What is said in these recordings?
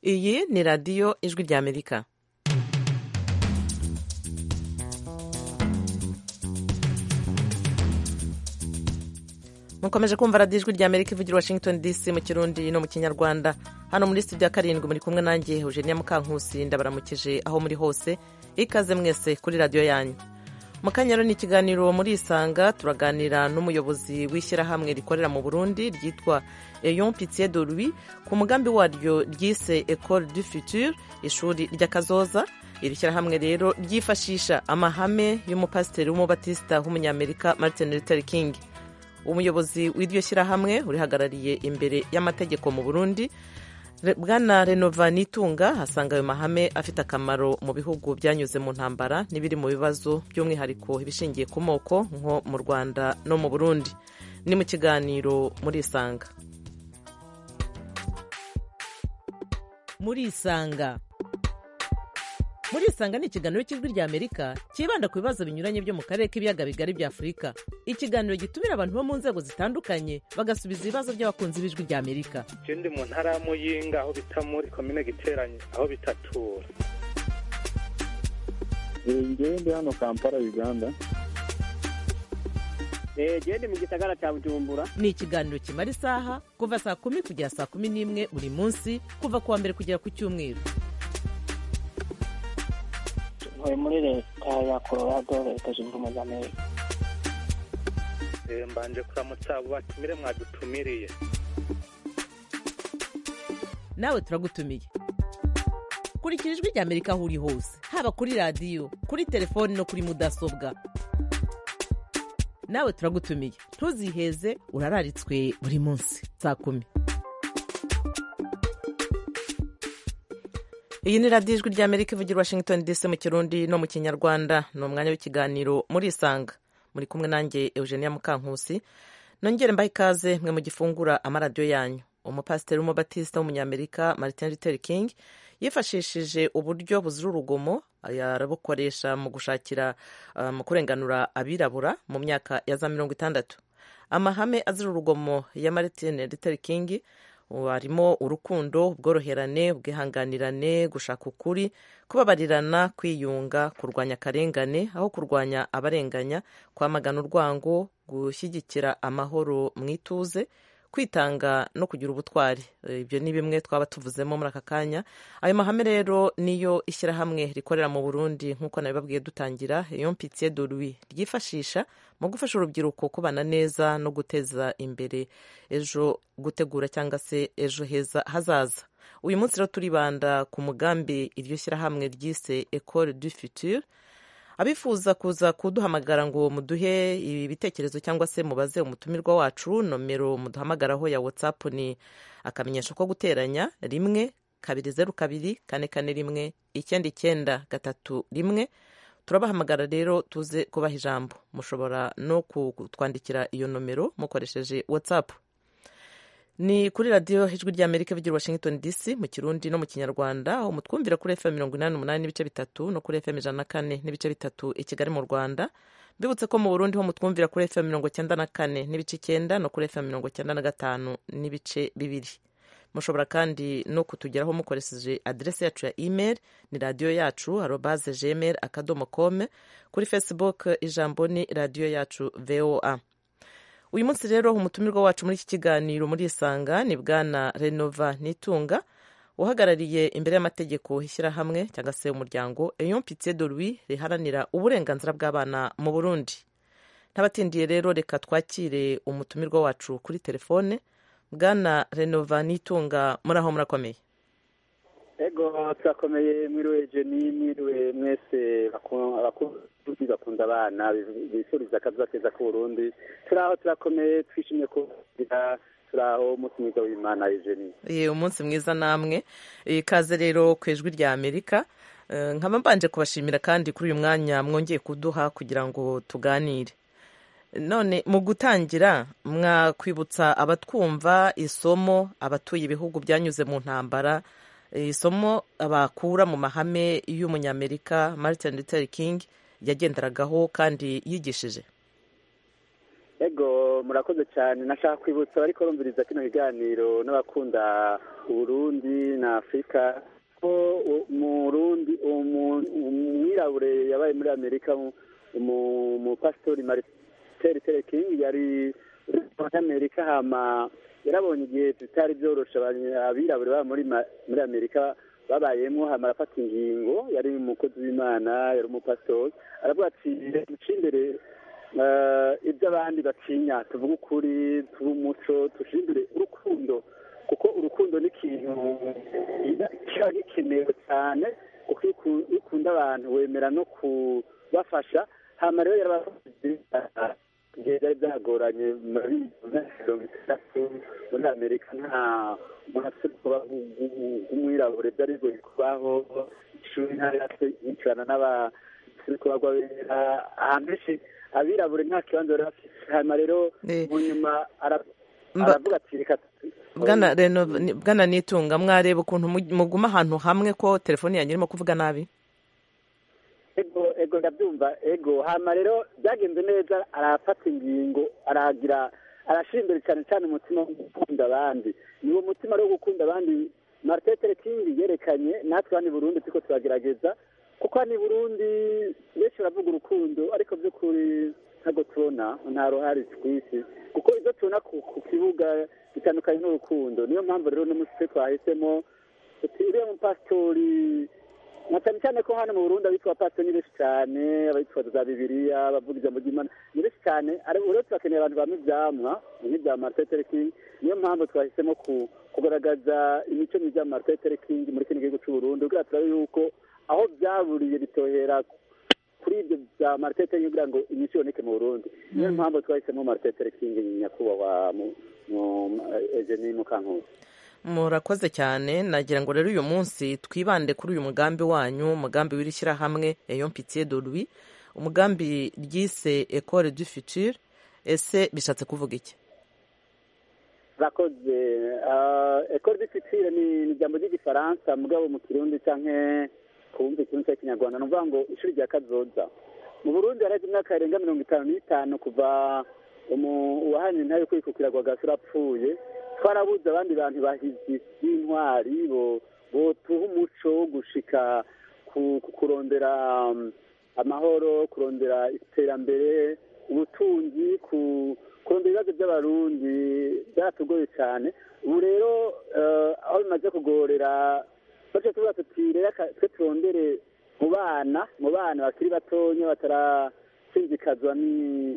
iyi ni radiyo ijwi ry'amerika mukomeje kumva radiyo ijwi ry'amerika ivugira washington dc mu kirundi no mu kinyarwanda hano muri studio ya karindwi muri kumwe nanjye eugenia mukankusi ndabaramukije aho muri hose ikaze mwese kuri radiyo yanyu mu kanyaro ni ikiganiro muri isanga turaganira n'umuyobozi w'ishyirahamwe rikorera mu burundi ryitwa eyon pitié de louis ku mugambi waryo ryise ecole du futur ishuri ry'akazoza iri shyirahamwe rero ryifashisha amahame y'umupasiteri w'umubatisita w'umunyamerika martin luther king umuyobozi w'iryo shyirahamwe urihagarariye imbere y'amategeko mu burundi bwana renova nitunga asanga ayo mahame afite akamaro mu bihugu byanyuze mu ntambara n'ibiri mu bibazo by'umwihariko ibishingiye ku moko nko mu rwanda no mu burundi ni mu kiganiro muri isanga muri isanga muri isanga ni ikiganiro cy'ijwi ry'amerika cyibanda ku bibazo binyuranye byo mu karere k'ibiyaga bigari bya afurika ikiganiro gitumira abantu bo mu nzego zitandukanye bagasubiza ibibazo by'abakunzi b'ijwi ry'amerika je ndi mu ntara ya muyinga aho bita muri komine giteranye aho bitatura ngewe ndi hano kampala uganda gende mu gisagara cya bujumbura ni ikiganiro kimara isaha kuva saa kumi kugera saa kumi n'imwe buri munsi kuva ku wa mbere kugera ku cyumweru ntuye muri leta ya colorado leta zunze ubumwe za amerika Eh, mbanje kuramutsa abo batumire mwadutumiriye nawe turagutumiye kurikira ijwi ry'amerika aho uri hose haba kuri radiyo kuri telefoni no kuri mudasobwa nawe turagutumiye ntuziheze urararitswe buri munsi saa kumi iyi ni radiyo ijwi ry'amerika ivugira washington dc mu kirundi no mu kinyarwanda ni umwanya w'ikiganiro muri isanga muri kumwe nanjye eugenia mukankusi nongere mbahe ikaze mwe mu gifungura amaradiyo yanyu umupasiteri w'umubatisita w'umunyamerika martin luther king yifashishije uburyo buzira urugomo arabukoresha mu gushakira uh, mu kurenganura abirabura mu myaka ya za mirongo itandatu amahame azira urugomo ya martin luther king harimo urukundo ubworoherane ubwihanganirane gushaka ukuri kubabarirana kwiyunga kurwanya akarengane aho kurwanya abarenganya kwamagana urwango gushyigikira amahoro mu ituze kwitanga no kugira ubutwari ibyo ni bimwe twaba tuvuzemo muri aka kanya ayo mahame rero niyo ishyirahamwe rikorera mu burundi nk'uko nabibabwiye dutangira iyo mpitiye dorui ryifashisha mu gufasha urubyiruko kubana neza no guteza imbere ejo gutegura cyangwa se ejo heza hazaza uyu munsi rero turibanda ku mugambi iryo shyirahamwe ryise ecole du futur abifuza kuza kuduhamagara ngo muduhe ibitekerezo cyangwa se mubaze umutumirwa wacu nomero muduhamagaraho ya whatsapp ni akamenyesho ko guteranya rimwe kabiri zeru kabiri kane kane rimwe icyenda icyenda gatatu rimwe turabahamagara rero tuze kubaha ijambo mushobora no kutwandikira iyo nomero mukoresheje whatsapp ni kuri radiyo ijwi ry'amerika ivugira washington dc mu kirundi no mu kinyarwanda aho mutwumvira kuri fm mirongo inani n'umunani n'ibice bitatu no kuri fm ijana na kane n'ibice bitatu i kigali mu rwanda mbibutse ko mu burundi ho mutwumvira kuri fm mirongo cyenda na kane n'ibice icyenda no kuri fm mirongo cyenda na gatanu n'ibice bibiri mushobora kandi no kutugeraho mukoresheje aderesi yacu ya email ni radiyo yacu arobaze gmail akadomo kome kuri facebook ijambo ni radiyo yacu voa uyu munsi rero umutumirwa wacu muri iki kiganiro muri isanga ni bwana renova nitunga uhagarariye imbere y'amategeko ishyirahamwe cyangwa se umuryango eyon pitié de louis riharanira uburenganzira bw'abana mu burundi ntabatindiye rero reka twakire umutumirwa wacu kuri telefone bwana renova nitunga muri aho murakomeye ego turakomeye mwiriwe jeni mwiriwe mwese abakuzi bakunda abana bifuriza akazuba keza k'uburundi turi aho turakomeye twishimiye kugira turi aho umunsi mwiza w'imana jeni ye umunsi mwiza namwe ikaze rero ku ijwi rya amerika nkaba mbanje kubashimira kandi kuri uyu mwanya mwongeye kuduha kugira ngo tuganire none mu gutangira mwakwibutsa abatwumva isomo abatuye ibihugu byanyuze mu ntambara isomo bakura mu mahame y'umunyamerika martin luther king yagenderagaho kandi yigishije ego murakoze cyane nashaka kwibutsa ariko rumviriza kino kiganiro n'abakunda uburundi na afurika ko u- umurundi umu- umwirabure yabaye muri amerika mu- umu- umupasitori mariteri tere king yari muri amerika hama yarabonye igihe bitari byoroshe abanya- abirabure baba muri ma- muri amerika babayemo hama arafata ingingo yari umukozi w'imana yari umupasitori aravuga ati duce imbere eh, ibyo abandi batinya tuvuge ukuri tuve umuco dushindure urukundo kuko urukundo ni ikintu kiba gikenewe cyane kuko iyo uku- iyo ukunda abantu wemera no kubafasha hama rero yarabavuze igihe byari byagoranye muri mirongo itandatu muri amerika nta umuntu afite kuba umwirabure byari bigoye kubaho ishuri ntari yicarana n'abasiri kubagwa bera ahantu henshi abirabure nta kibanza bari bafite hanyuma rero Eh. mu nyuma ara- Mba- aravuga ati reka tu- bwana reno ni- bwana nitunga mwareba ukuntu mu- muguma ahantu hamwe ko telefone yanyu irimo kuvuga nabi ego ego ndabyumva ego hama rero byagenze neza arafata ingingo aragira arashyira imbere cyane cyane umutima wo gukunda abandi ni uwo mutima rero wo gukunda abandi martin luther king yerekanye natwe hano i burundi turiko turagerageza kuko hano i burundi benshi baravuga urukundo ariko by'ukuri ntabwo tubona nta ruhari ku isi kuko ibyo tubona ku ku kibuga bitandukanye n'urukundo niyo mpamvu rero n'umunsi twahisemo tuti uriya mupasitori na cyane cyane ko hano mu Burundi abitwa pastor ni benshi cyane abitwa za bibiliya abavuga ijambo ry'imana ni benshi cyane ariko rero turakeneye abantu bamwe ivyamwa nk'ibya Martin Luther King niyo mpamvu twahisemo ku kugaragaza imico myiza ya Martin Luther King muri kino gihugu cy'u Burundi kugira turabe yuko aho byaburiye bitohera kuri ibyo bya Martin Luther King kugira ngo imico iboneke mu Burundi niyo mpamvu twahisemo Martin Luther King nyakubahwa mu mu Eugenie Mukankusi murakoze cyane nagira ngo rero uyu munsi twibande kuri uyu mugambi wanyu umugambi w'iri shyirahamwe eyo mpitiye de lui umugambi ryise ecole du futur ese bishatse kuvuga iki rakoze ekore du future ni ni ijambo ry'igifaransa mugabo mu kirundi canke kubumva ikirundi cya kinyarwanda ni ukuvuga ngo ishuri rya kazoza mu burundi haraheze imyaka irenga mirongo itanu n'itanu kuva umu- uwahanira intare yo kwikukira kwa gasura apfuye twarabuze abandi bantu bahizi b'intwari bo botuha umuco wo gushika ku ku- kurondera um, amahoro kurondera iterambere ubutunzi ku kurondera ibibazo by'abarundi byaratugoye cyane ubu rero eh, aho bimaze kugorera baca tuvuga tuti rero aka- twe turondere mu bana mu bana bakiri batonya batarasinzikazwa ni-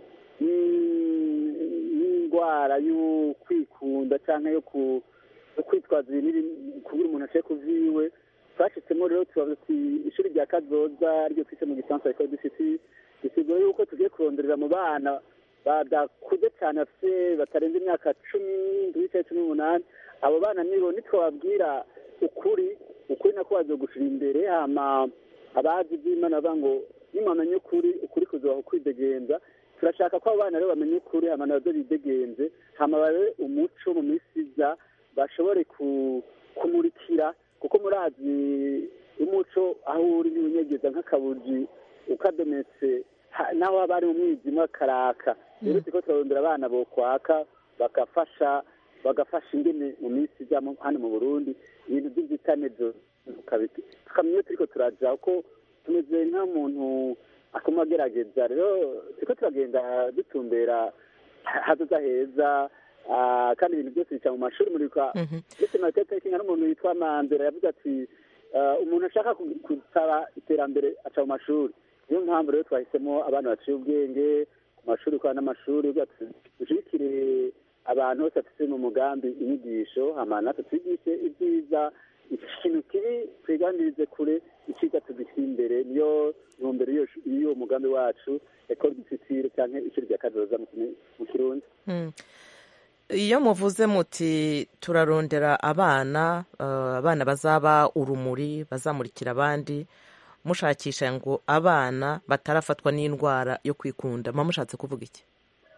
ni- n'indwara yo kwikunda cyangwa yo ku- yo kwitwaza ibintu ibi- kugira umuntu aciye ku vyiwe twashitsemo rero tubaza tuti ishuri rya kazoza ryo twise mu gifaransa rikaba dufite bisigura yuko tugiye kuronderera mu bana badakuze cyane bafite batarenze imyaka cumi ndwi cyangwa cumi n'umunani abo bana nibo nitwababwira ukuri ukuri nako bazogushira imbere hama abazi iby'imana bavuga ngo nimwamenye ukuri ukuri kuzobaha ukwidegenza turashaka ko abo bana rero bamenye ukuri hama nabyo bidegenze hama babe umuco mu minsi iza bashobore ku- kumurikira kuko murazi umuco aho uri ntiwunyegeza nk'akabuji ukadometse ha- naho haba hari mu mwijima karaka rero turiko turarondera abana bokwaka bagafasha bagafasha ingene mu minsi iza mu- hano mu burundi ibintu by'inzitane byo tukabiti tukamenya iyo turiko turaja ko tumeze nk'umuntu akoma agerageza rero turiko turagenda dutumbera ha- hazoza heza ah, kandi ibintu byose bica mu mashuri muribuka Mhm. ndetse na tete kinga n'umuntu witwa mandela yavuze ati ah, umuntu ashaka ku- gusaba iterambere aca mu mashuri niyo mpamvu rero twahisemo abana baciye ubwenge ku mashuri kwa n'amashuri kugira tuzi- dushigikire abantu bose bafite mu mugambi inyigisho hama natwe twigishe ibyiza ikintu kibi twiganirize kure iciza tugishyira imbere niyo ntumbero y'iyo shu- y'uwo mugambi wacu ekore dufitire cyangwa ishuri rya kazoza mu Kini- mu kirundi Mm. iyo muvuze muti turarondera abana eh, abana bazaba urumuri bazamurikira abandi mushakisha ngo abana batarafatwa n'indwara yo kwikunda muba mushatse kuvuga iki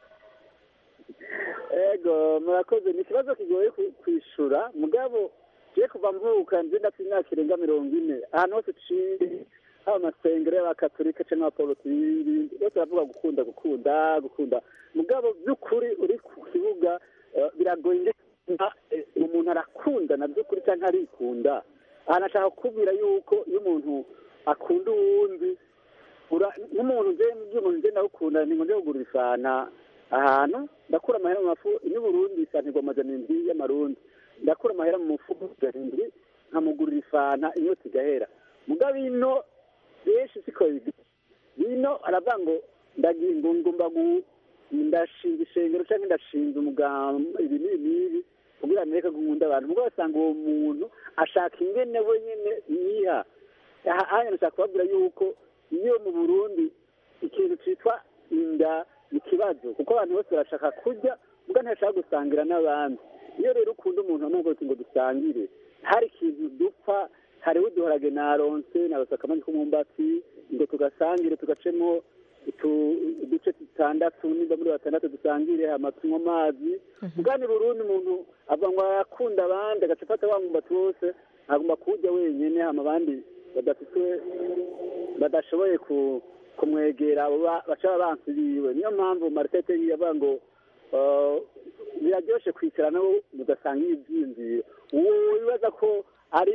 ego murakoze ni ikibazo kigoye ku- kwishura mugabo je kuva mvuka nje ndafite imyaka irenga mirongo ine ahantu hose ciye haba amasengero y'abakatolika cyangwa abaporoti n'ibindi bose baravuga gukunda gukunda gukunda mugabo by'ukuri uri ku kibuga eh, biragoye nka, eh, umuntu arakundana by'ukuri cyangwa arikunda aha nashaka kukubwira yuko iyo umuntu akunda uwundi ura- nk'umuntu nje mbwiye umuntu nje ndawukunda ni ngo nje kugura ifana ahantu ndakura amahera mu mafu ino Burundi isanirwa amajana indwi y'amarundi ndakura amahera mu mufuko garindwi nkamugurira ifana inyota igahera mugabo ino benshi siko bibi ino aravuga ngo ndagiye ngo ngomba gu ndashinga ishengero cyangwa ndashinga umugambi ibi n'ibi n'ibi kugira ngo nereke gukunda abantu mugabo asanga uwo muntu ashaka ingene we nyene yiha aha hanyuma nashaka kubabwira yuko iyo mu burundi ikintu cyitwa inda ni ikibazo kuko abantu bose barashaka kurya mbwa ntashaka gusangira n'abandi iyo rero ukunda umuntu wamubwira uti ngo dusangire hari ikintu dupfa hari uduharage na ronse na basakamani k'umwumbati ngo tugasangire tugacemo utu- uduce dutandatu nimba muri batandatu dusangire hama tunywe amazi bwani burundi umuntu ava ngo arakunda abandi agaca afata wa mwumbati wose agomba kuwurya wenyene hama abandi badafite badashoboye ku kumwegera abo ba- baca abansi biwe niyo mpamvu maritete yavuga ngo eh, biraryoshe kwicara nabo mugasangira ibyiyumviro uwo wibaza ko ari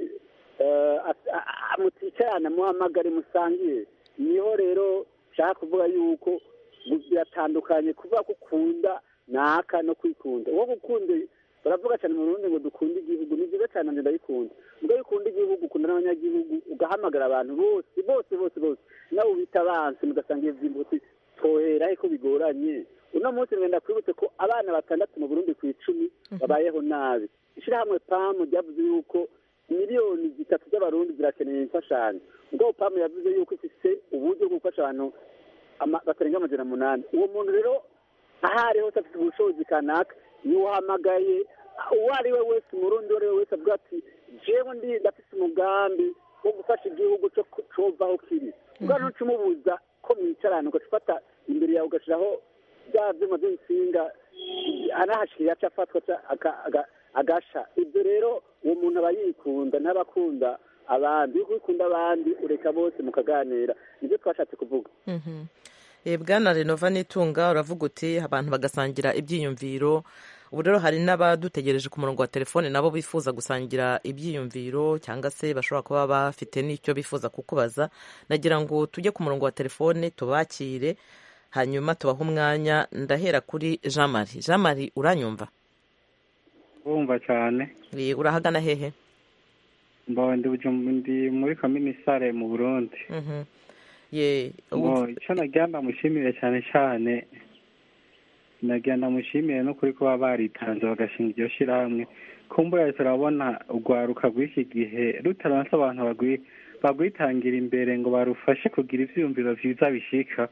eh, as- a- a- muticarana muhamagare musangire niho rero nshaka kuvuga yuko biratandukanye kuvuga ko ukunda naka no kwikunda uwo gukunda baravuga cyane mu Burundi ngo dukunde igihugu ni byiza cyane njye ndabikunda ubwo iyo ukunda igihugu ukunda n'abanyagihugu ugahamagara abantu bose bose bose bose nawe ubita abansi mugasanga iyo byimbutse twohera ko bigoranye uno munsi ngenda kwibutse ko abana batandatu mu Burundi ku icumi babayeho nabi ishyirahamwe pamu ryavuze yuko miliyoni zitatu z'abarundi zirakeneye imfashanyo ubwo pamu yavuze yuko ifite uburyo bwo gufasha abantu ama- batarenga amajana munani uwo muntu rero aho ari hose afite ubushobozi kanaka niwe uhamagaye uwo ari we wese umurundi uwo ari we wese avuga ati jewe ndi ndafite umugambi wo gufasha igihugu cyo ku- cova aho kiri ubwo ntuca umubuza ko mwicarana ugaca ufata imbere yawe ugashyiraho bya byuma by'insinga anahashiriye aca afatwa aca aka- aga- agasha ibyo rero uwo muntu aba yikunda ntaba akunda abandi iyo ukunda abandi ureka bose mukaganira nibyo twashatse kuvuga Mhm. Eh, bwana renova n'itunga uravuga uti abantu bagasangira ibyiyumviro ubu rero hari n'abadutegereje ku murongo wa telefone nabo bifuza gusangira ibyiyumviro cyangwa se bashobora kuba bafite n'icyo bifuza kukubaza nagira ngo tujye ku murongo wa telefone tubakire hanyuma tubahe umwanya ndahera kuri jean marie jean marie uranyumva bumva cyane Eh, urahagana hehe mbawe ndi Bujumbu- ndi muri kaminisare mu burundi Mhm. ye ngo icyo nagira ndamushimire cyane cyane nagira ndamushimire no kuri kuba baritanze bagashinga iryo shyirahamwe kumbura turabona urwaruka rw'iki gihe rutaranse abantu bagwi- bagwitangira imbere ngo barufashe kugira ivyiyumviro vyiza bishika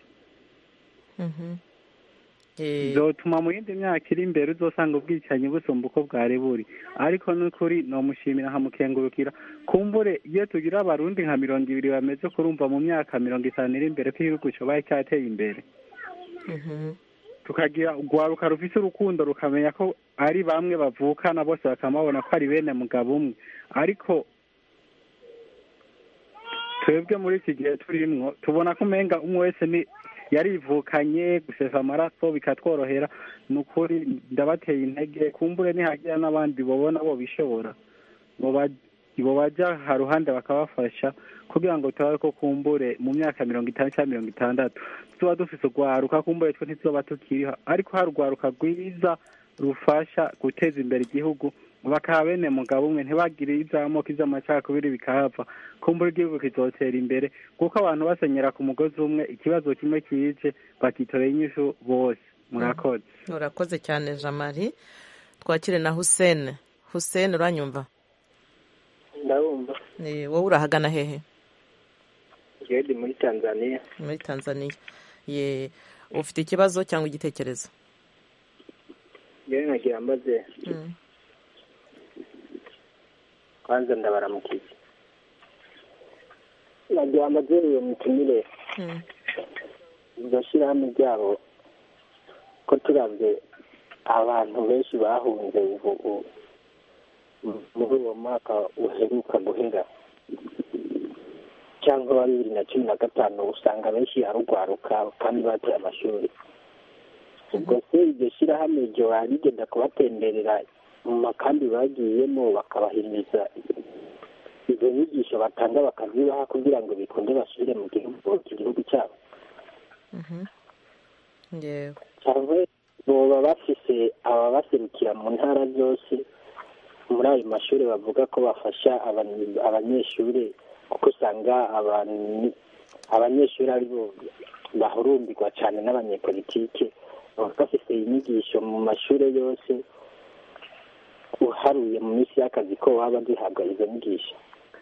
Mhm. Eh, bizotuma mu yindi myaka iri imbere uzosanga ubwicanyi busumba uko bwari buri ariko n'ukuri nomushimira nkamukengurukira kumbure iyo tugira abarundi nka mirongo ibiri bameze kurumva mu myaka mirongo itanu iri imbere ko igihugu cobaye cyateye imbere mhm. tukagira urwaruka rufise urukundo rukamenya ko ari bamwe bavukana bose bakamabona ko ari bene mugabo umwe ariko twebwe muri iki gihe turimwo tubona ko umenga umwe wese ni yarivukanye gusesa amaraso bikatworohera ni ukuri ndabateye intege kumbure nihagira n'abandi babona bo bishobora ngo ba- ngo bajya haruhande bakabafasha kugira ngo turabe ko kumbure mu myaka mirongo itanu cyangwa mirongo itandatu tuba dufise urwaruka kumbure twe ntituzoba tukiriho ariko hari urwaruka rwiza rufasha guteza imbere igihugu bakaba bene mugabo umwe ntibagire iby'amoko iby'amacakubiri bikahava kumbura igihugu kizotera imbere kuko abantu basenyera ku mugozi umwe ikibazo kimwe kije bakitorera inyishu bose murakoze urakoze cyane jean marie twakire na hussein hussein uranyumva ndabumva Eh, wowe urahagana hehe njyewe ndi muri tanzania muri tanzania ye ufite ikibazo cyangwa igitekerezo njyewe nagira mbaze Mm. kwanza ndabaramukiye nagira mbaze iyo mitumire Mm. iryo shyirahamwe ryabo ko turabye abantu benshi bahunze ubu ubu- muri uwo mwaka uheruka guhera cyangwa wa bibiri na cumi na gatanu usanga benshi arugwaruka kandi bateye amashuri ubwo se iryo shyirahamwe iryo rigenda kubatemberera mu makambi bagiyemo bakabahimiriza izo nyigisho batanga bakazibaha kugira ngo bikunde basubire mu gihugu igihugu cyabo yewe cyangwa boba bafise ababaserukira mu ntara zose muri ayo mashuri bavuga ko bafasha abany- abanyeshuri kuko usanga abantu- abanyeshuri ari bo bahurumbirwa cyane n'abanyepolitike baba bafise inyigisho mu mashuri yose uharuye mu minsi y'akazi ko baba zihabwa izo nyigisho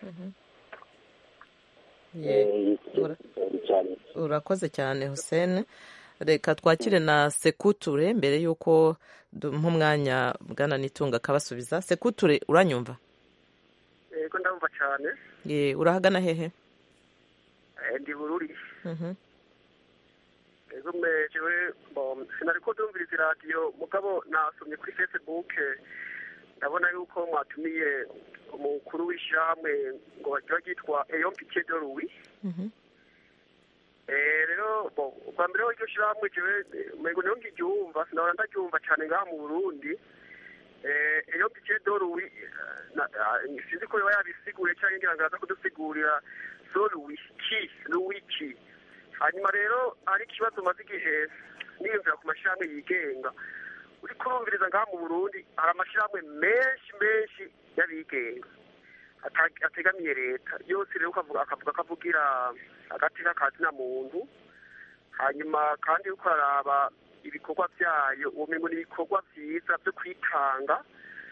Ye- Eh, ura- cyane urakoze cyane hussein reka twakire na sekuture mbere y'uko duha umwanya bwana nitunga akabasubiza sekuture uranyumva yego ndumva cyane Ye, urahagana hehe Eh, ndi bururi Mhm. yego mejewe bom sinari ko ndumviriza iradiyo mugabo nasomye kuri facebook ndabona yuko mwatumiye umukuru w'ishyirahamwe ngo bagira ryitwa eyon pike de louis Mhm. Eh, rero bo ubwa mbere ho iryo shyirahamwe jewe eh, umengo niho ngiryumva sinahora ndaryumva cyane ngaha mu burundi eh, eyo pike de louis eh, na- ah, sinzi ko yoba yabisiguye cyangwa ngira ngo araza kudusigurira so louis ki louis ki hanyuma rero hari ikibazo maze igihe niyumvira ku mashyirahamwe yigenga uri kurumviriza ngaha mu burundi hari amashyirahamwe menshi menshi y'abigenga ata- ategamiye leta yose rero ukavuga akavuga ko avugira agati k'akazina muntu hanyuma kandi uriko araraba ibikorwa byayo ubumengo ni ibikorwa byiza byo kwitanga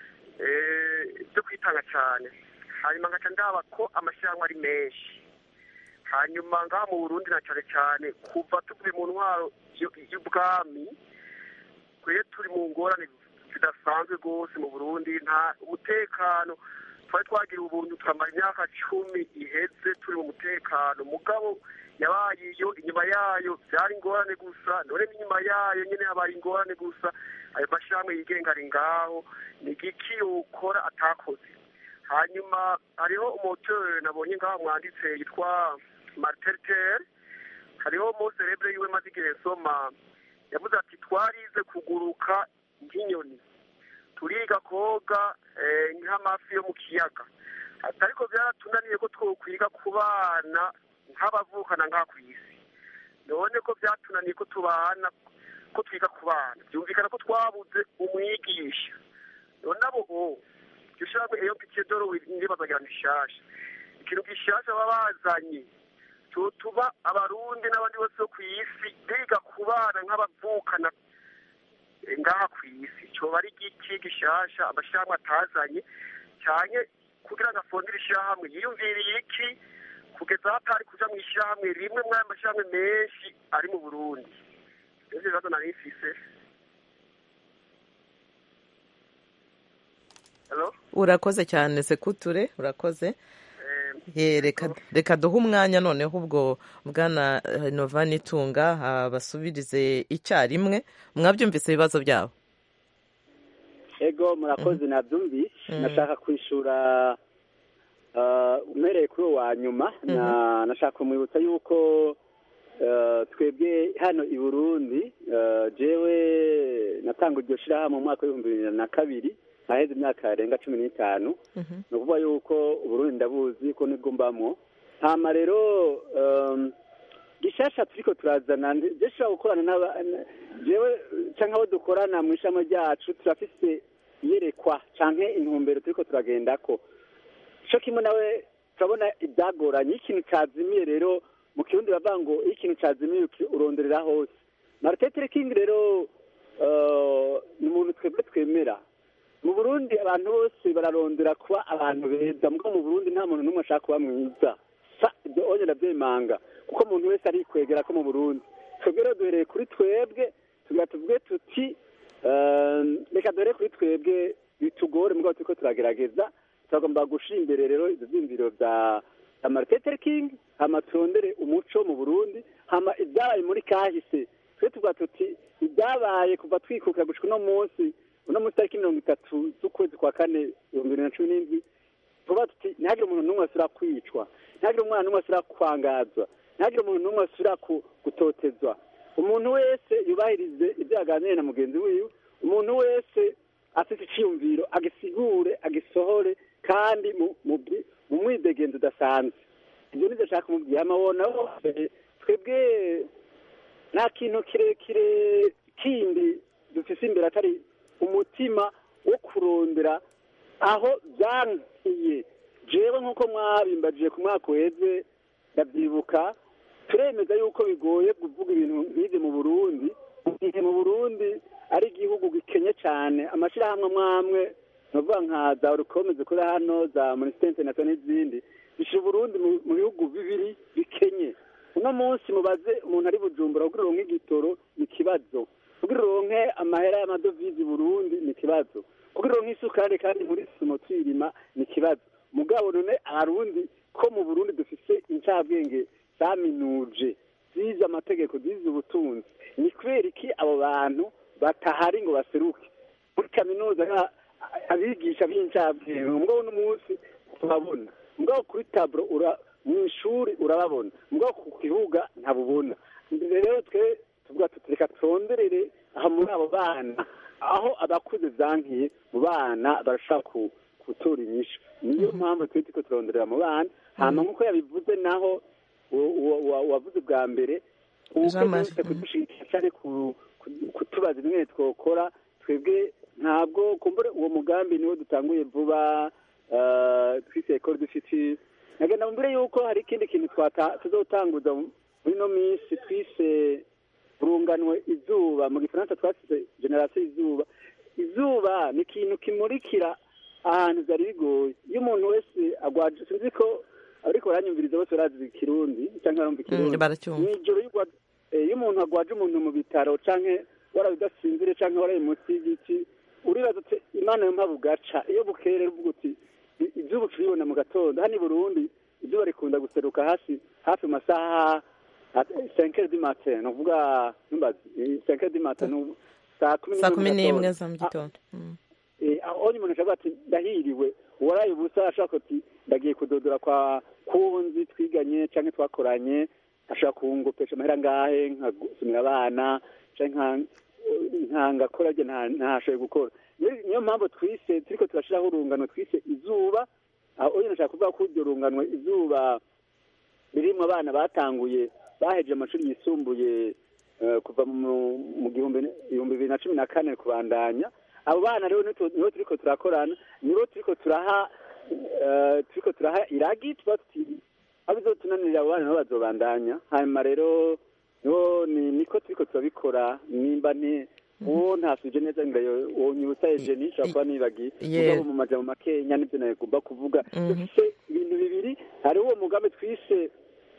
eh, byo kwitanga cyane hanyuma ngaca ndaba ko amashyirahamwe ari menshi hanyuma ngaha mu burundi na cyane cyane kuva tuvuye mu ntwaro y'u- y'ubwami twe turi mu ngorane zidasanzwe rwose mu burundi nta umutekano twari twagira ubuntu tukamara imyaka cumi iheze turi mu mutekano mugabo yabaye iyo inyuma yayo byari ingorane gusa none n'inyuma yayo nyine habaye ingorane gusa ayo mashyirahamwe yigenga ari ngaho ni igiki yokora atakoze hanyuma hariho umoteri nabonye ngaho mwanditse yitwa marteritere hariho moserebre yiwe maze igihe nsoma yavuze ati twarize kuguruka nk'inyoni turiga koga eh, nk'amafi yo mu kiyaga ati ariko byaratunaniye ko twokwiga kubana nk'abavukana ngaha ku isi none ko byatunaniye ko tubana ko twiga kubana byumvikana ko twabuze umwigisha none abo o iryo shyirahamwe iyo pikiye doro ndibazagira ni shasha ikintu gishasha baba bazanye tuba abarundi n'abandi bose bo ku isi biga kubana nk'abavukana ngaha ku isi cyoba ari igiki gishasha amashyirahamwe atazanye cyane kugira ngo afondere ishyirahamwe yiyumviriye iki kugeza aho atari kuja mu ishyirahamwe rimwe muri ayo mashyirahamwe menshi ari mu burundi ivyo bibazo nari mfise Hello? urakoze cyane sekuture urakoze Ye, reka reka duhe umwanya noneho ubwo bwana eh, nova nitunga abasubirize icyarimwe mwabyumvise ibibazo byabo ego murakoze nabyumvise Mhm. nashaka kwishura uh, umereye kuri uwo wa nyuma na nashaka kumwibutsa yuko uh, twebwe hano i burundi uh, jewe natanga iryo shirahamwe mu mwaka w'ibihumbi bibiri na kabiri haheze imyaka yarenga cumi n'itanu Mhm. ni ukuvuga yuko uburundi ndabuzi ko nibwo mbamwo hama rero um, gishasha turiko turazana ndi- je shobora gukorana n'aba n- jewe canke abo dukorana mu ishami ryacu turafise iyerekwa canke intumbero turiko turagendako co kimwe nawe turabona ibyagoranye iyo ikintu cazimiye rero mu kirundi bavuga ngo iyo ikintu cazimiye uki- uronderera hose martin luther king rero uh, ni umuntu twebwe twemera mu burundi abantu bose bararondera kuba abantu beza mugo mu burundi nta muntu n'umwe ashaka kuba mwiza sa ibyo onye ndabyemanga kuko umuntu wese arikwegera ko mu burundi twebwe rero duhereye kuri twebwe tugira tuvuge tuti eh, reka duhere kuri twebwe bitugore mugabo turiko turagerageza turagomba gushira imbere rero ivyo vyiyumviro vya vya martin luther king hama turondere umuco mu burundi hama ibyabaye muri kahise twe tuvuga tuti ibyabaye kuva twikukira gushika uno munsi uno munsi tariki mirongo itatu z'ukwezi kwa kane ibihumbi bibiri na cumi n'indwi vuba tuti ntihagire umuntu n'umwe asubira kwicwa ntihagire umwana n'umwe asubira kwangazwa ntihagire umuntu n'umwe asubira ku- gutotezwa umuntu wese yubahirize ibyo yaganiriye na mugenzi wiwe umuntu wese afite icyiyumviro agisigure agisohore kandi mu- mu bwi- mu mwidegenzo udasanzwe ibyo nibyo nshaka kumubwira amabona hose twebwe nta kintu kirekire kindi dufise imbere atari umutima wo kurondera aho byankiye jewe nk'uko mwabimbajije ku mwaka uheze ndabyibuka turemeza yuko bigoye kuvuga ibintu nk'ibyo mu burundi mu gihe mu burundi ari igihugu gikenye cyane amashyirahamwe amwe amwe nuvuga nka za urukome zikora hano za minisiteri interineti n'izindi bishyira uburundi mu- mu bihugu bibiri bikenye uno munsi mubaze umuntu ari bujumbura kugira uronke igitoro ni ikibazo kugira uronke amahera y'amadovize i burundi ni ikibazo kugira uronke isukari kandi muri sumo twirima ni ikibazo mugabo none abarundi ko mu burundi dufise incabwenge zaminuje zize amategeko zize ubutunzi ni kubera iki abo bantu batahari ngo baseruke muri kaminuza nka- abigisha b'incabwenge mugabo uno munsi turabona mugabo kuri taburo ura mu ishuri urababona mugabo ku kibuga ntabubona rero twe tuvuga tuti reka turonderere aha muri abo bana aho abakuze zankiye mu bana barashaka ku- gutora inyishu niyo mpamvu twe turiko turonderera mu bana hama nk'uko yabivuze naho uwo- uwo- uwo- uwavuze bwa mbere Jean Marie. uwuke kudushigikira cyane ku- ku- kutubaza bimwe twokora twebwe ntabwo kumbure uwo mugambi niwo dutanguye vuba eh, twise ekore dufiti nagenda mbere yuko hari ikindi kintu twata- tuzotanguza muri ino minsi twise urunganwe izuba mu gifaransa twasize generasiyo izuba izuba ni ikintu kimurikira ahantu byari bigoye iyo umuntu wese agwaje sinzi ko ariko baranyumviriza bose barazi ikirundi cyangwa barumva ikirundi Mm, baracyumva. mw'ijoro iyo ugwa- eh, iyo umuntu agwaje umuntu mu bitaro canke waraye udasinzire canke waraye munsi y'igiti uribaza uti imana yo mpamvu ugaca iyo bukeye rero uvuga uti "I- izuba turibona mu gatondo hano i burundi izuba rikunda guseruka hasi hafi mu masaha senkere di matin ni ukuvuga numbazi senkere di matin ni saa kumi saa kumi n'imwe n'imwe mu za mu gatondo. gitondo Mm. Eh, aho umuntu ashobora ati ndahiriwe uwaraye ubusa ashaka ati ndagiye kudodora kwa kunzi twiganye canke twakoranye ashaka kungopesha amahera ngahe nkasumira abana canke nka- nkangakora rye nta- ntashoboye gukora Niyo- niyo mpamvu twise turiko turashiraho urungano twise izuba aho nyine nashaka kuvuga ko iryo runganwe izuba ririmwo abana batanguye bahejeje amashuri yisumbuye eh, kuva mu mu gihumbi ibihumbi bibiri na cumi na kane kubandanya abo bana rero nibo nibo turiko turakorana nibo turiko turaha eh, turiko turaha iragi tuba tuti aho bizotunanirira abo bana nabo bazobandanya hanyuma rero niho ni niko turiko turabikora nimba ni uwo ntasuje neza ngo wonyibutsa ejeni nshobora kuba nibagiye Ye- mugabo mu majambo makenya nivyo nagomba kuvuga Mhm. dufise ibintu bibiri hariho uwo mugambi twise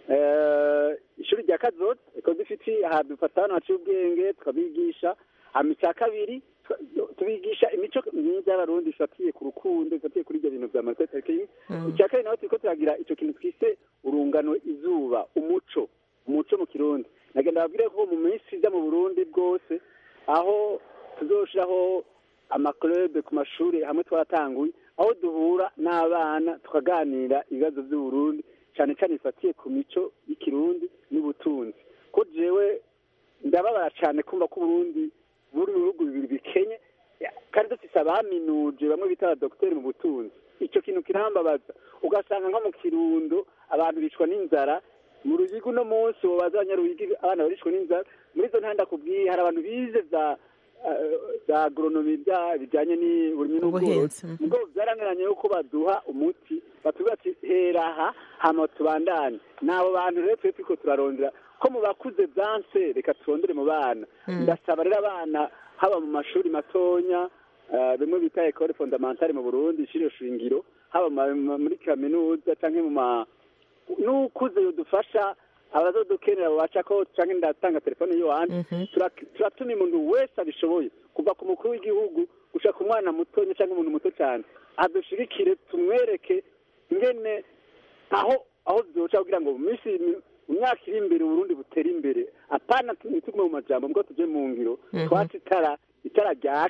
eh, ishuri rya kazoza iko dufite aha dufata hano haciye ubwenge tukabigisha hama icya kabiri tu- tubigisha imico myiza y'abarundi ifatiye ku rukundo ifatiye kuri ibyo bintu vya marketing icya kabiri naho turiko turagira ico kintu twise urungano izuba umuco umuco mu kirundi nagenda babwire ko mu minsi iza mu burundi bwose aho tuzoshiraho amaklube ku mashuri hamwe twaratanguye aho duhura n'abana tukaganira ibibazo by'uburundi cyane cyane bifatiye ku mico y'ikirundi n'ubutunzi ko jewe ndababara cyane kumva ko uburundi buri mu bihugu bibiri bikenye kandi dufise abaminuje bamwe bita abadogiteri mu butunzi icyo kintu kirambabaza ugasanga nko mu kirundo abantu bicwa n'inzara mu ruyiga uno munsi wobaza abanyaruyigi abana baricwa n'inzara muri izo ntanda kubwiye hari abantu bize za eh, za agronomi bya bijyanye n'uburimyi n'ubworozi Ubuhinzi, mhm. ubwo byaraniranye yuko baduha umuti batubwira ati hera aha hama tubandanye ni abo bantu rero twe turiko turarondera ko mu bakuze byanse reka turondere mu bana ndasaba rero abana haba mu mashuri matonya eh, bimwe bita ekole fondamentale mu burundi ishuri shingiro haba mu ma- ma- muri kaminuza canke mu ma n'ukuze yodufasha abazodukenera babaca ko canke ndatanga telefone yiwanje Mhm. Turak- turatuma umuntu wese abishoboye kuva ku mukuru w'igihugu gushaka ku mwana mutonya cyangwa umuntu muto cyane adushigikire tumwereke ngene aho aho byoca kugira ngo mu minsi mu myaka iri imbere uburundi butere imbere apana ntitugume mu majambo mbwo tuje mu ngiro Mhm. twatse itara itara ryake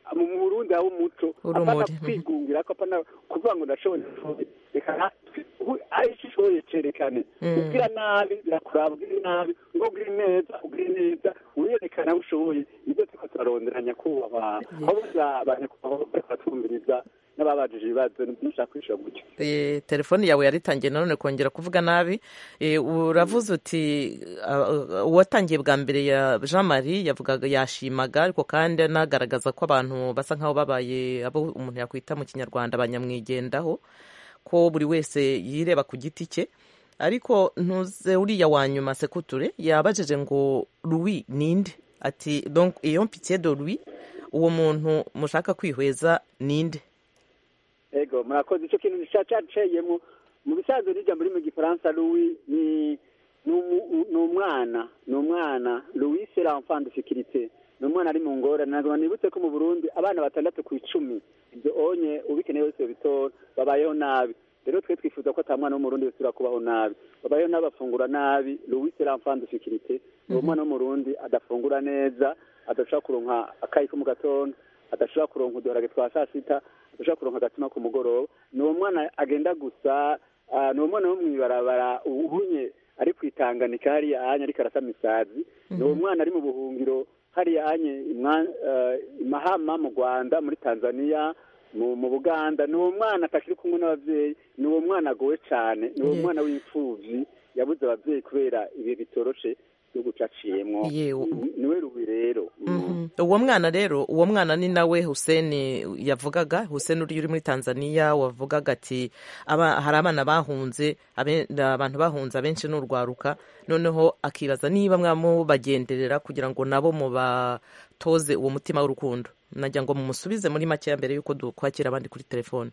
mu burundi haba umuco Urumuri, apana mhm. kwigungira ko apana kuvuga ngo ndashoboye reka natwe aho icyo ushoboye cerekane Mm. ubwira nabi birakuraba ubwira nabi ngo ubwire neza ubwire neza wiyerekana aho ushoboye nibyo turiko turarondera nyakubahwa aho bose banyakubahwa bariko batumviriza n'ababajije ibibazo nibyo nshaka kwishyura gutyo Eh, telefoni yawe yaritangiye nanone kongera kuvuga nabi Eh, uravuze uti ah, ah, uwatangiye bwa mbere ya jean marie yavugaga yashimaga ariko kandi anagaragaza ko abantu basa nk'aho babaye abo umuntu yakwita mu kinyarwanda banyamwigendaho ko buri wese yireba ku giti cye ariko ntuze uriya wa nyuma sekuture yabajije ngo louis ninde ati donc iyo mpitié de louis uwo muntu mushaka kwihweza ninde ego murakoze icyo kintu cacaceyemo mu bisanzwe n'ijambo riri mu gifaransa louis ni ni umu- ni umwana ni umwana louis c'est l'enfant de sécurité ni umwana ari mu ngorane ntabwo nibutse ko mu burundi abana batandatu ku icumi ibyo onye ubikeneye wese bitora babayeho nabi rero twe twifuza ko ata mwana w'umurundi wese kubaho nabi babayeho nabi bafungura nabi louis c'est l'enfant de sécurité ni umwana w'umurundi adafungura neza adashobora kuronka akayi ko mu gatondo adashobora kuronka uduharage twa saa sita adashobora kuronka agatima ku mugoroba ni uwo mwana agenda gusa ah, ni uwo mwana wo mw'ibarabara ubunye ari kwitanganika hariya anya ariko arasama isazi ni uwo mwana ari mu buhungiro hariya anye imwa- eh, i mahama mu rwanda muri tanzania mu mu buganda ni uwo mwana atakiri kumwe n'ababyeyi ni uwo mwana agowe cyane ni uwo Ye- mwana w'imfubyi yabuze ababyeyi kubera ibihe bitoroshe igihugu caciyemwo Ye- Ni- niwe rubi rero Mhm. uwo mwana rero uwo mwana ni nawe huseni yavugaga huseni uri uri muri tanzania wavugaga ati aba, hari abana bahunze abe- abantu bahunze abenshi ni urwaruka noneho akibaza niba mwamubagenderera kugira ngo nabo mubatoze uwo mutima w'urukundo nagira ngo mumusubize muri makeya mbere y'uko dukwakira abandi kuri telefone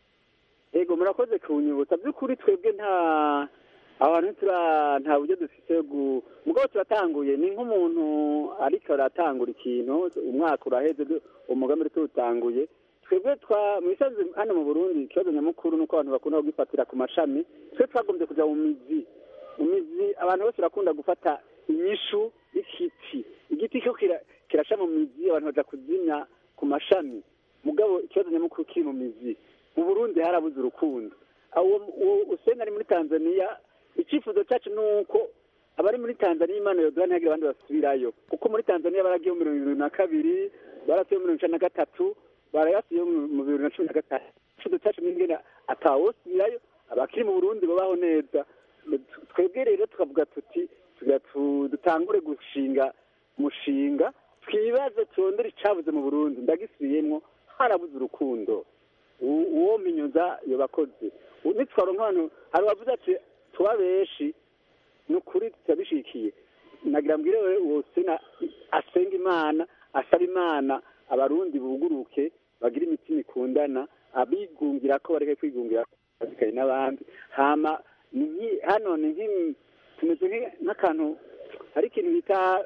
ego murakoze kunyibutsa by'ukuri twebwe nta abantu tura nta buryo dufite gu mugabo turatanguye ni nk'umuntu ariko aratangura ikintu umwaka uraheze du- umugambi uri tuwutanguye twebwe twa mu bisanzwe hano mu burundi ikibazo nyamukuru ni uko abantu bakunda kugifatira ku mashami twe twagombye kujya mu mizi mu mizi abantu bose barakunda gufata inyishu y'igiti igiti cyo kira- kirasha mu mizi abantu baja kuzimya ku mashami mugabo ikibazo nyamukuru kiri mu mizi mu burundi harabuze urukundo uwo uwo useni ari muri tanzania icyifuzo cyacu ni uko abari muri tanzania imana yodora ntihagire abandi basubirayo kuko muri tanzania baragiye mu mirongo irindwi na kabiri barasuye mu mirongo icenda na gatatu barayasuye mu mu bibiri na cumi na gatanu icyifuzo cyacu ni ingene atawosubirayo abakiri mu burundi babaho neza twebwe rero tukavuga tuti tugira tu- dutangure gushinga umushinga twibaze turondere icabuze mu burundi ndagisubiyemwo harabuze urukundo U- uwo minyuza yobakoze nitwaronka abantu hari uwavuze ati tuba benshi ni ukuri turabishikiye nagira mbwire wewe uwo sena asenga imana asaba imana abarundi buguruke bagira imitima ikundana abigungira ko bareke kwigungira bazikaye n'abandi hama ni nki- hano ni nki- tumeze nki- nk'akantu hari ikintu bita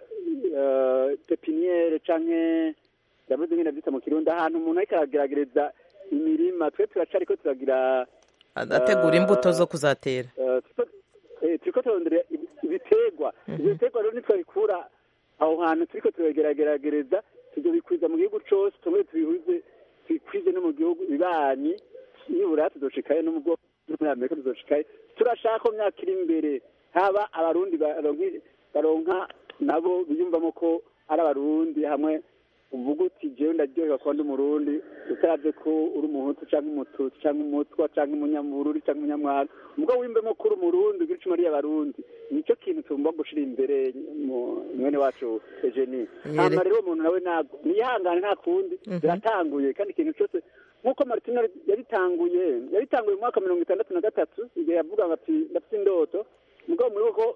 eh, pepiniere canke ndavuze ngene vyita mu kirundi ahantu umuntu ariko arageragereza imirima twe turacariko turagira ategura imbuto zo kuzatera eh, turiko- eh, turiko turondera ibi- ibiterwa ivyo biterwa rero nitwabikura aho hantu turiko turageragereza tuzobikwiza mu gihugu cose tumwe tubihuze tubikwize no mu gihugu bibanyi nibura tuzoshikayo no mu bwoko no muri amerika tuzoshikayo turashaka ko mu myaka iri imbere haba abarundi baronke- baronka nabo biyumvamo ko ari abarundi hamwe uvuga uti jewe ndaryoherwa kuba ndi umurundi utaravye ko uri umuhutu canke umututsi canke umutwa canke umunyabururi canke umunyamwara ubwo wimbemo ko uri umurundi ugira icuma abarundi nico kintu tugomba gushira imbere mu mwene wacu Eugenie Yere. hama rero umuntu nawe ntabwo niyihangane nta kundi biratanguye kandi ikintu cyose nk'uko martino yabitanguye yabitanguye mu mwaka mirongo itandatu na gatatu igihe yavuga ngo ati ndafite indoto mugabo muri ko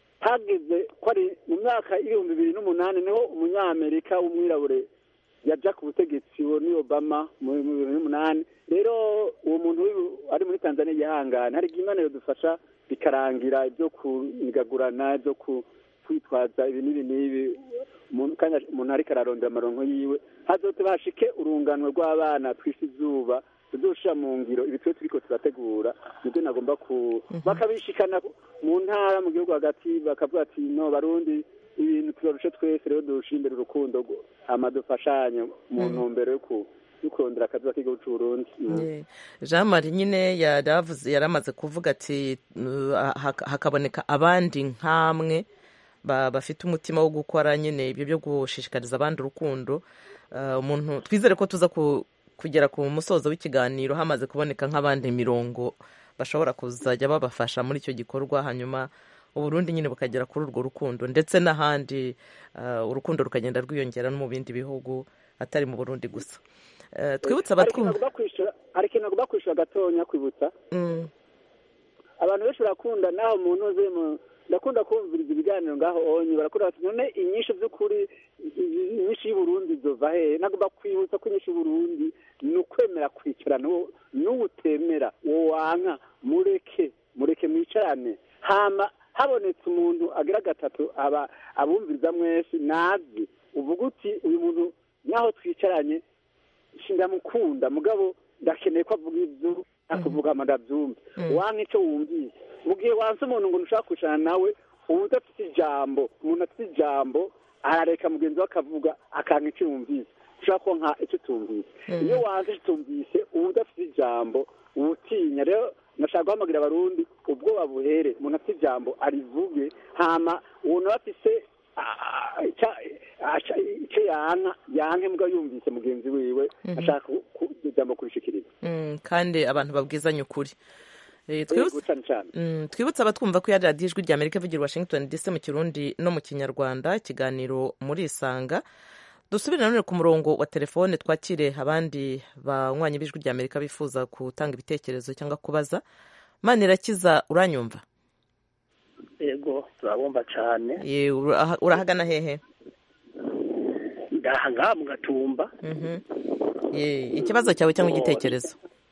hageze ko ari mu myaka y'ibihumbi bibiri n'umunani niho umunyamerika w'umwirabure yaja ku butegetsi uwo ni obama mu mu bibiri n'umunani rero uwo muntu w'ibu- ari muri tanzania yihangane hari igihe imana yodufasha bikarangira ibyo kunigagurana ibyo ku- kwitwaza ibi n'ibi n'ibi umuntu kandi umuntu ariko ararondera amaronko yiwe hazote bashike urungano rw'abana twise izuba tuzoshira mu ngiro ibi twe turiko turategura nibyo nagomba ku bakabishikana mu ntara mu gihugu hagati bakavuga ati no barundi ibintu tubarushe twese rero durushe imbere urukundo rwo- hama dufashanye mu Mm. ntumbero yo ku- yo kurondera akazuba k'igihugu c'uburundi Mm. Yeah. jean marie nyine yaravuze yaramaze kuvuga ati uh, hak- hakaboneka abandi nk'amwe ba- bafite umutima wo gukora nyine ibyo byo gushishikariza abandi urukundo Uh, umuntu twizere ko tuza ku- kugera ku musozo w'ikiganiro hamaze kuboneka nk'abandi mirongo bashobora kuzajya babafasha muri icyo gikorwa hanyuma uburundi nyine bukagera kuri urwo rukundo ndetse n'ahandi uh, urukundo rukagenda rwiyongera no mu bindi bihugu atari mu burundi gusa Uh, twibutse Hari ikintu abatwumva nagomba kwishura- hari ikintu nagomba kwishura gatonya kwibutsa Mm. abantu benshi barakunda naho umuntu uze mu ndakunda kumviriza ibiganiro ngaho onye barakunda bati none inyishu by'ukuri i- i- inyishu y'uburundi zova hehe nagomba kwibutsa ko inyishu y'uburundi ni ukwemera kwicara n'uwo n'uwo utemera uwo wanka mureke mureke mwicarane hama habonetse umuntu agira gatatu aba abumviriza mwese nazi uvuga uti uyu muntu naho twicaranye ndamukunda mugabo ndakeneye ko avuga ibyo akuvuga ngo ndabyumve wanka icyo wumvise mu gihe wanse umuntu ngo ntushaka kwicarana nawe uba udafite ijambo umuntu afite ijambo arareka mugenzi we akavuga akanka icyo yumvise ushobora ko nka icyo utumvise iyo wanze icyo utumvise uba udafite ijambo uba utinya rero nashaka guhamagira abarundi ubwoba buhere umuntu afite ijambo arivuge hama uwo nawe afise ah, ica- aca- icyo yanka yanke mbwa yumvise mugenzi wiwe ashaka ku- ku- iryo jambo kurishikiriza Mm, kandi abantu babwizanye ukuri Eh, twibutse- Yego, cane cane Mm, twibutse abatwumva ko iya radiyo ijwi rya amerika ivugira i washington dc mu kirundi no mu kinyarwanda ikiganiro muri isanga dusubire nanone ku murongo wa telefone twakire abandi banywanyi b'ijwi rya amerika bifuza gutanga ibitekerezo cyangwa kubaza manirakiza uranyumva yego turabumva cyane Ye, uraha- urahagana hehe ndaha ngaha mu gatumba Mhm. Ye, ikibazo cyawe cyangwa igitekerezo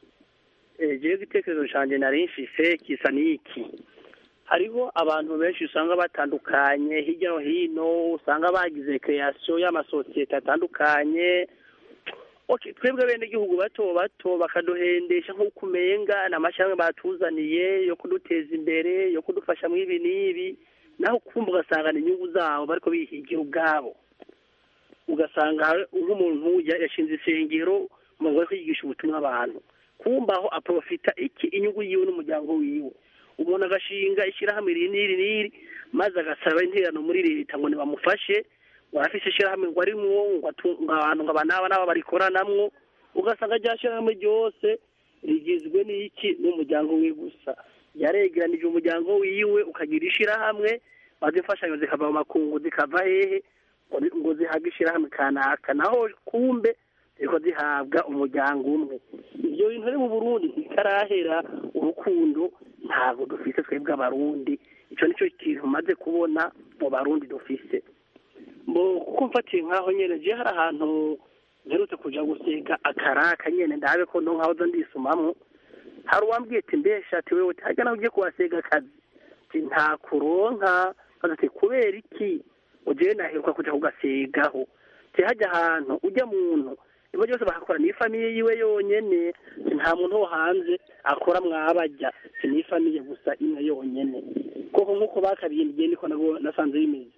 jewe igitekerezo cyanjye nari mfise kisa n'iki hariho abantu benshi usanga batandukanye hirya no hino usanga bagize kreasiyo y'amasosiyete atandukanye okay twebwe bene igihugu bato bato bakaduhendesha nk'uko umenga ni amashyirahamwe batuzaniye yo kuduteza imbere yo kudufasha mu ibi n'ibi naho kumva ugasanga ni inyungu zabo bariko bihigira ubwabo ugasanga hari- nk'umuntu ya- yashinze isengero mu ngo yo kwigisha ubutumwa abantu kumva aho aprofita iki inyungu yiwe n'umuryango wiwe umuntu agashinga ishyirahamwe iri n'iri n'iri maze agasaba interano muri leta ngo nibamufashe ngo arafise ishyirahamwe ngo arimwo ngo atu- ngo abantu ngo aba n'aba n'aba barikoranamwo ugasanga rya shyirahamwe ryose rigizwe n'iki n'umuryango wiwe gusa yaregeranije umuryango wiwe ukagira ishyirahamwe maze imfashanyo zikava mu makungu zikava hehe ngo zi- ngo zihabwe ishyirahamwe kanaka naho kumbe ziriko zihabwa umuryango umwe ibyo bintu rero mu burundi ntikarahera urukundo ntabwo dufise twebwe abarundi ico nico kintu maze kubona mu barundi dufise mbo kuko mfatiye nkaho nyene je hari ahantu mperutse kuja gusega akaraka nyene ndabe ko no nkaho zo ndisumamwo hari uwambwiye ati mbesha ati wewe harya naho ugiye kuhasega akazi ati nta kuronka maze ati kubera iki ujewe naheruka kuja kugasegaho ati hajya ahantu ujya muntu ibo byose bakakora n'ifamiye yiwe yonyene ati nta muntu wo hanze akora mwabajya ati n'ifamiye gusa imwe yonyene koko nk'uko bakabindiye niko nabo nasanze bimeze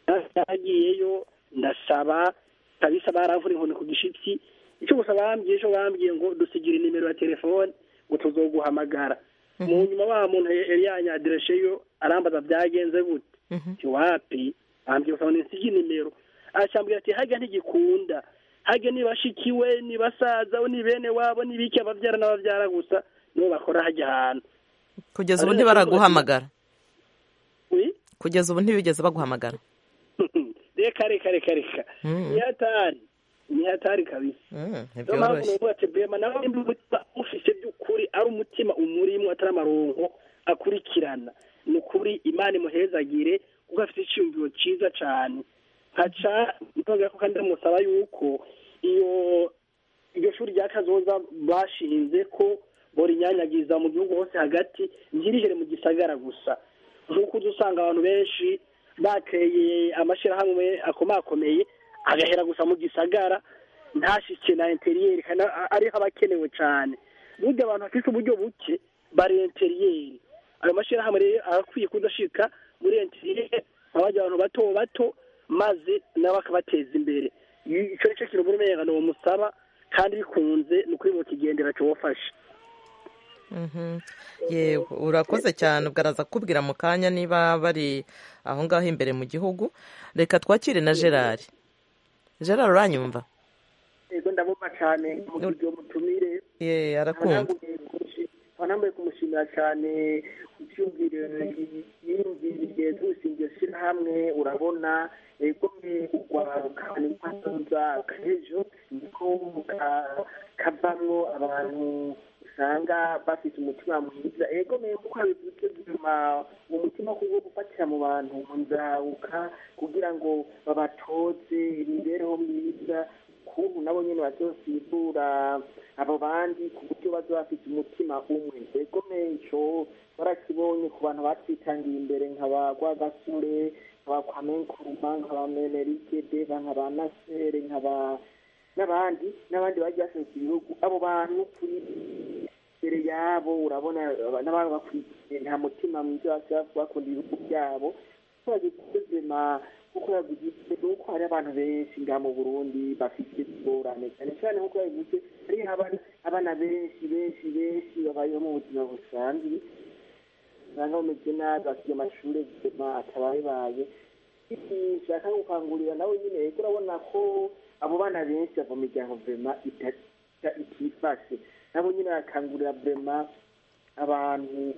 nagiyeyo ndasaba kabisa baramvura inkoni ku gishitsi icyo gusa bambwiye ejo bambwiye ngo dusigire nimero ya telefone ngo tuzoguhamagara mu nyuma wa muntu yari yanyadiresheyo arambaza byagenze gute ati wapi bambwiye gusa ngo nisige nimero acambwira ati hajya ntigikunda hajya nibashikiwe ni basaza ni bene wabo ni biki ababyara n'ababyara gusa nibo bakora hajya ahantu kugeza ubu ntibaraguhamagara kugeza ubu ntibigeze baguhamagara reka reka reka reka Mm. ni hatari ni hatari kabisa Mm, niyo mpamvu ntibyoroshye nuvuga ati bema nawe nimba umutima ufise by'ukuri ari umutima umurimo atari amaronko akurikirana ni ukuri imana imuhezagire kuko afite icyumviro cyiza cyane nkaca nongera ko kandi ndamusaba yuko iyo iryo shuri rya kazoza bashinze ko borinyanyagiza mu gihugu hose hagati ntirihere mu gisagara gusa nk'uko uza usanga abantu benshi bateye amashyirahamwe akomakomeye agahera gusa mu gisagara ntashike na interiyeri kandi a- ariho abakenewe cyane burya abantu bafite uburyo buke bari interiyeri ayo mashyirahamwe rero arakwiye kudashika muri interiyeri abajya abantu bato bato maze nabo akabateza imbere icyo nicyo kintu muri mega musaba kandi bikunze ni ukuri kigendera cyobafasha yewe urakoze cyane ubwaraza kubwira mu kanya niba bari aho ngaho imbere mu gihugu reka twakire na gerard gerard uranyumva yego ndabumva cyane mu buryo mutumire ye arakumva wanambaye kumushimira cyane icyumviro yiyumviriye tusingiye shyirahamwe urabona ego urwaruka n'impanuza kahejo niko kavamwo abantu usanga bafite umutima mwiza ego mwe kuko bivuze byuma uwo mutima kubwo gufatira mu bantu nzaruka kugira ngo babatoze imibereho myiza ukuntu nabo nyine bazosibura abo bandi ku buryo bazoba bafite umutima umwe ego menco barakibonye ku bantu batwitangiye imbere nka ba rwagasore nka ba kwamenkuruma nka ba menerike deva nka ba nasere nka ba n'abandi n'abandi bagiye basenze ibihugu abo bantu kuri imbere yabo urabona n'abandi bakurikiye nta mutima mwiza bakunda ibihugu byabo bagikuzima kuko yavuze nuko hari abantu benshi ngaha mu burundi bafite ingorane cyane cyane nkuko yabivuze hari abana benshi benshi benshi babayeho mu buzima busanzwe usanga bameze nabi bafite amashuri buzima atabayebaye nshaka gukangurira nawe nyine rero urabona ko abo bana benshi bava mu miryango vema itifashe nabo nyine bakangurira vema abantu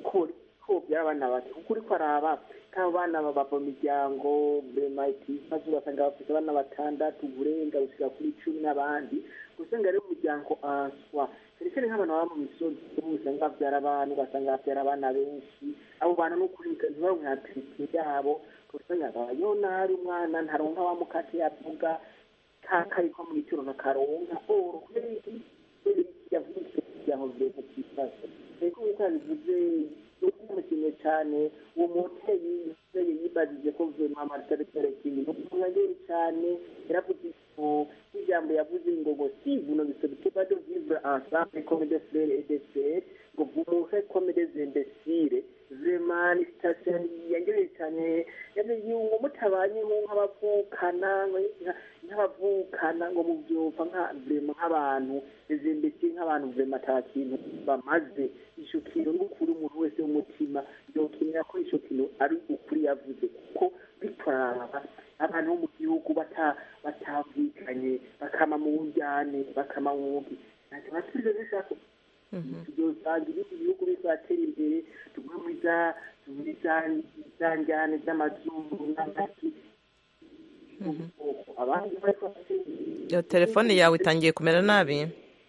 ko by'abana bato kuko uri kwaraba kabo bana bava mu miryango vema itifashe ugasanga bafite abana batandatu uburenga gushyira kuri icumi n'abandi usanga ari umuryango answa cyane cyane nk'abantu baba mu misozi usanga babyara abantu ugasanga babyara abana benshi abo bantu ni ukuri ntibaronke hatiriti yabo usanga babayeho nabi umwana ntaronka wa mukate yavuga kariko mu gituro ntakaronka oro kubera iki kubera iki yavutse kugira ngo bireke kifashe reko nk'uko yabivuze umukinnyi cyane uwo mubyeyi yabyeyi yibajije ko vema maritaritare kingi ntukunyagere cyane yaravuze ijambo yavuze ngo ngo si vuno bisabite bado vivre ensemble comme des frères et des sœurs ngo vous mourrez comme des imbéciles vraiment ni station yangereye cyane yavuze ngo mutabanye nk'abavukana nk'abavukana ngo mubyumva nka vrema nk'abantu izimbeki nk'abantu vrema ata kintu bamaze ico kintu n'ukuri umuntu wese w'umutima yokenera ko ico kintu ari ukuri yavuze kuko bitoraba abantu bo mu gihugu batavukanye bakama mu njyane bakama mu wugi ntacyo basubize zishaka tuzosanga ibindi bihugu bizatera imbere tugume muri za njyane z'amazuru n'amaki iyo telefone yawe itangiye kumera nabi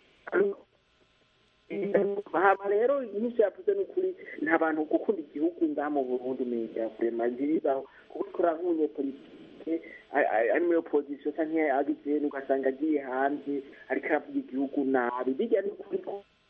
haba rero nyinshi yavuze ni ukuri nta bantu gukunda igihugu ngaha mu burundi umenya kurema nziza kubikora nk'umunyepolitike ari muri opozisiyo cyangwa agize ugasanga agiye hanze ariko aravuga igihugu nabi bijya ni ukuri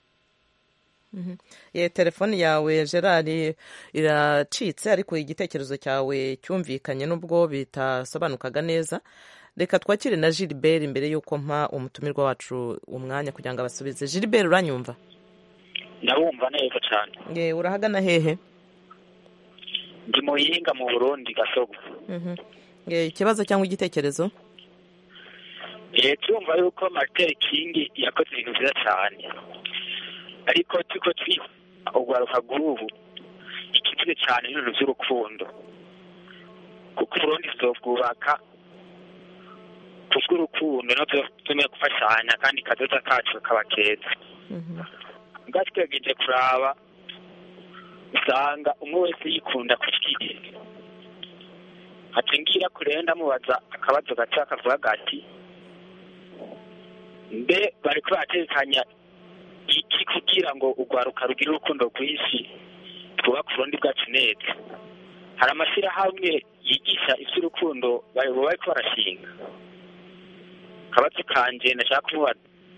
ye telefone yawe gerard iracitse ariko igitekerezo cyawe cyumvikanye n'ubwo bitasobanukaga neza reka twakire na gilbert mbere y'uko mpa umutumirwa wacu umwanya kugira ngo abasubize gilbert uranyumva ndabumva neza cyane ye urahagana hehe ndi mu yinga mu burundi gasogo ikibazo cyangwa igitekerezo turumva yuko martel king yakoze ibintu byiza cyane ariko turiko twiha urwaruka rw'ubu ikivuze cyane n'ibintu by'urukundo kuko uburundi tuzobwubaka kubw'urukundo no tumeye gufashanya kandi kazoza kacu kaba keza ubwacu twegeze kuraba usanga umwe wese yikunda ku kiye ngira kure ndamubaza akabazo gato akavuga gati mbe bari baratekanya iki kugira ngo urwaruka rugire urukundo rwinshi twubake uburundi bwacu neza hari amashyirahamwe yigisha iby'urukundo bari ko barashinga akabazo kanje nashaka kumubaza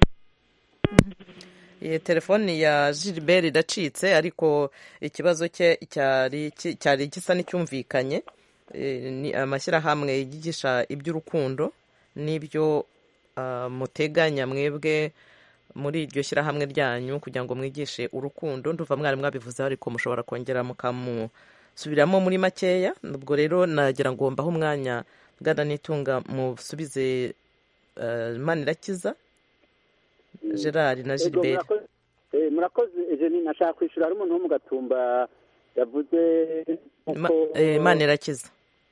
iyi telefoni ya gilbert iracitse ariko ikibazo cye cyari gisa n'icyumvikanye ni amashyirahamwe yigisha iby'urukundo n'ibyo muteganya mwebwe muri iryo shyirahamwe ryanyu kugira ngo mwigishe urukundo nduva mwari mwabivuzeho ariko mushobora kongera subiramo muri makeya ubwo rero nagira ngo mbahe umwanya bwana nitunga musubize uh, manirakiza gerard na Ego, gilbert murakoze- eh, murakoze ejeni nashaka kwishyura hari umuntu wo mu gatumba yavuze Ma- uko eh, manirakiza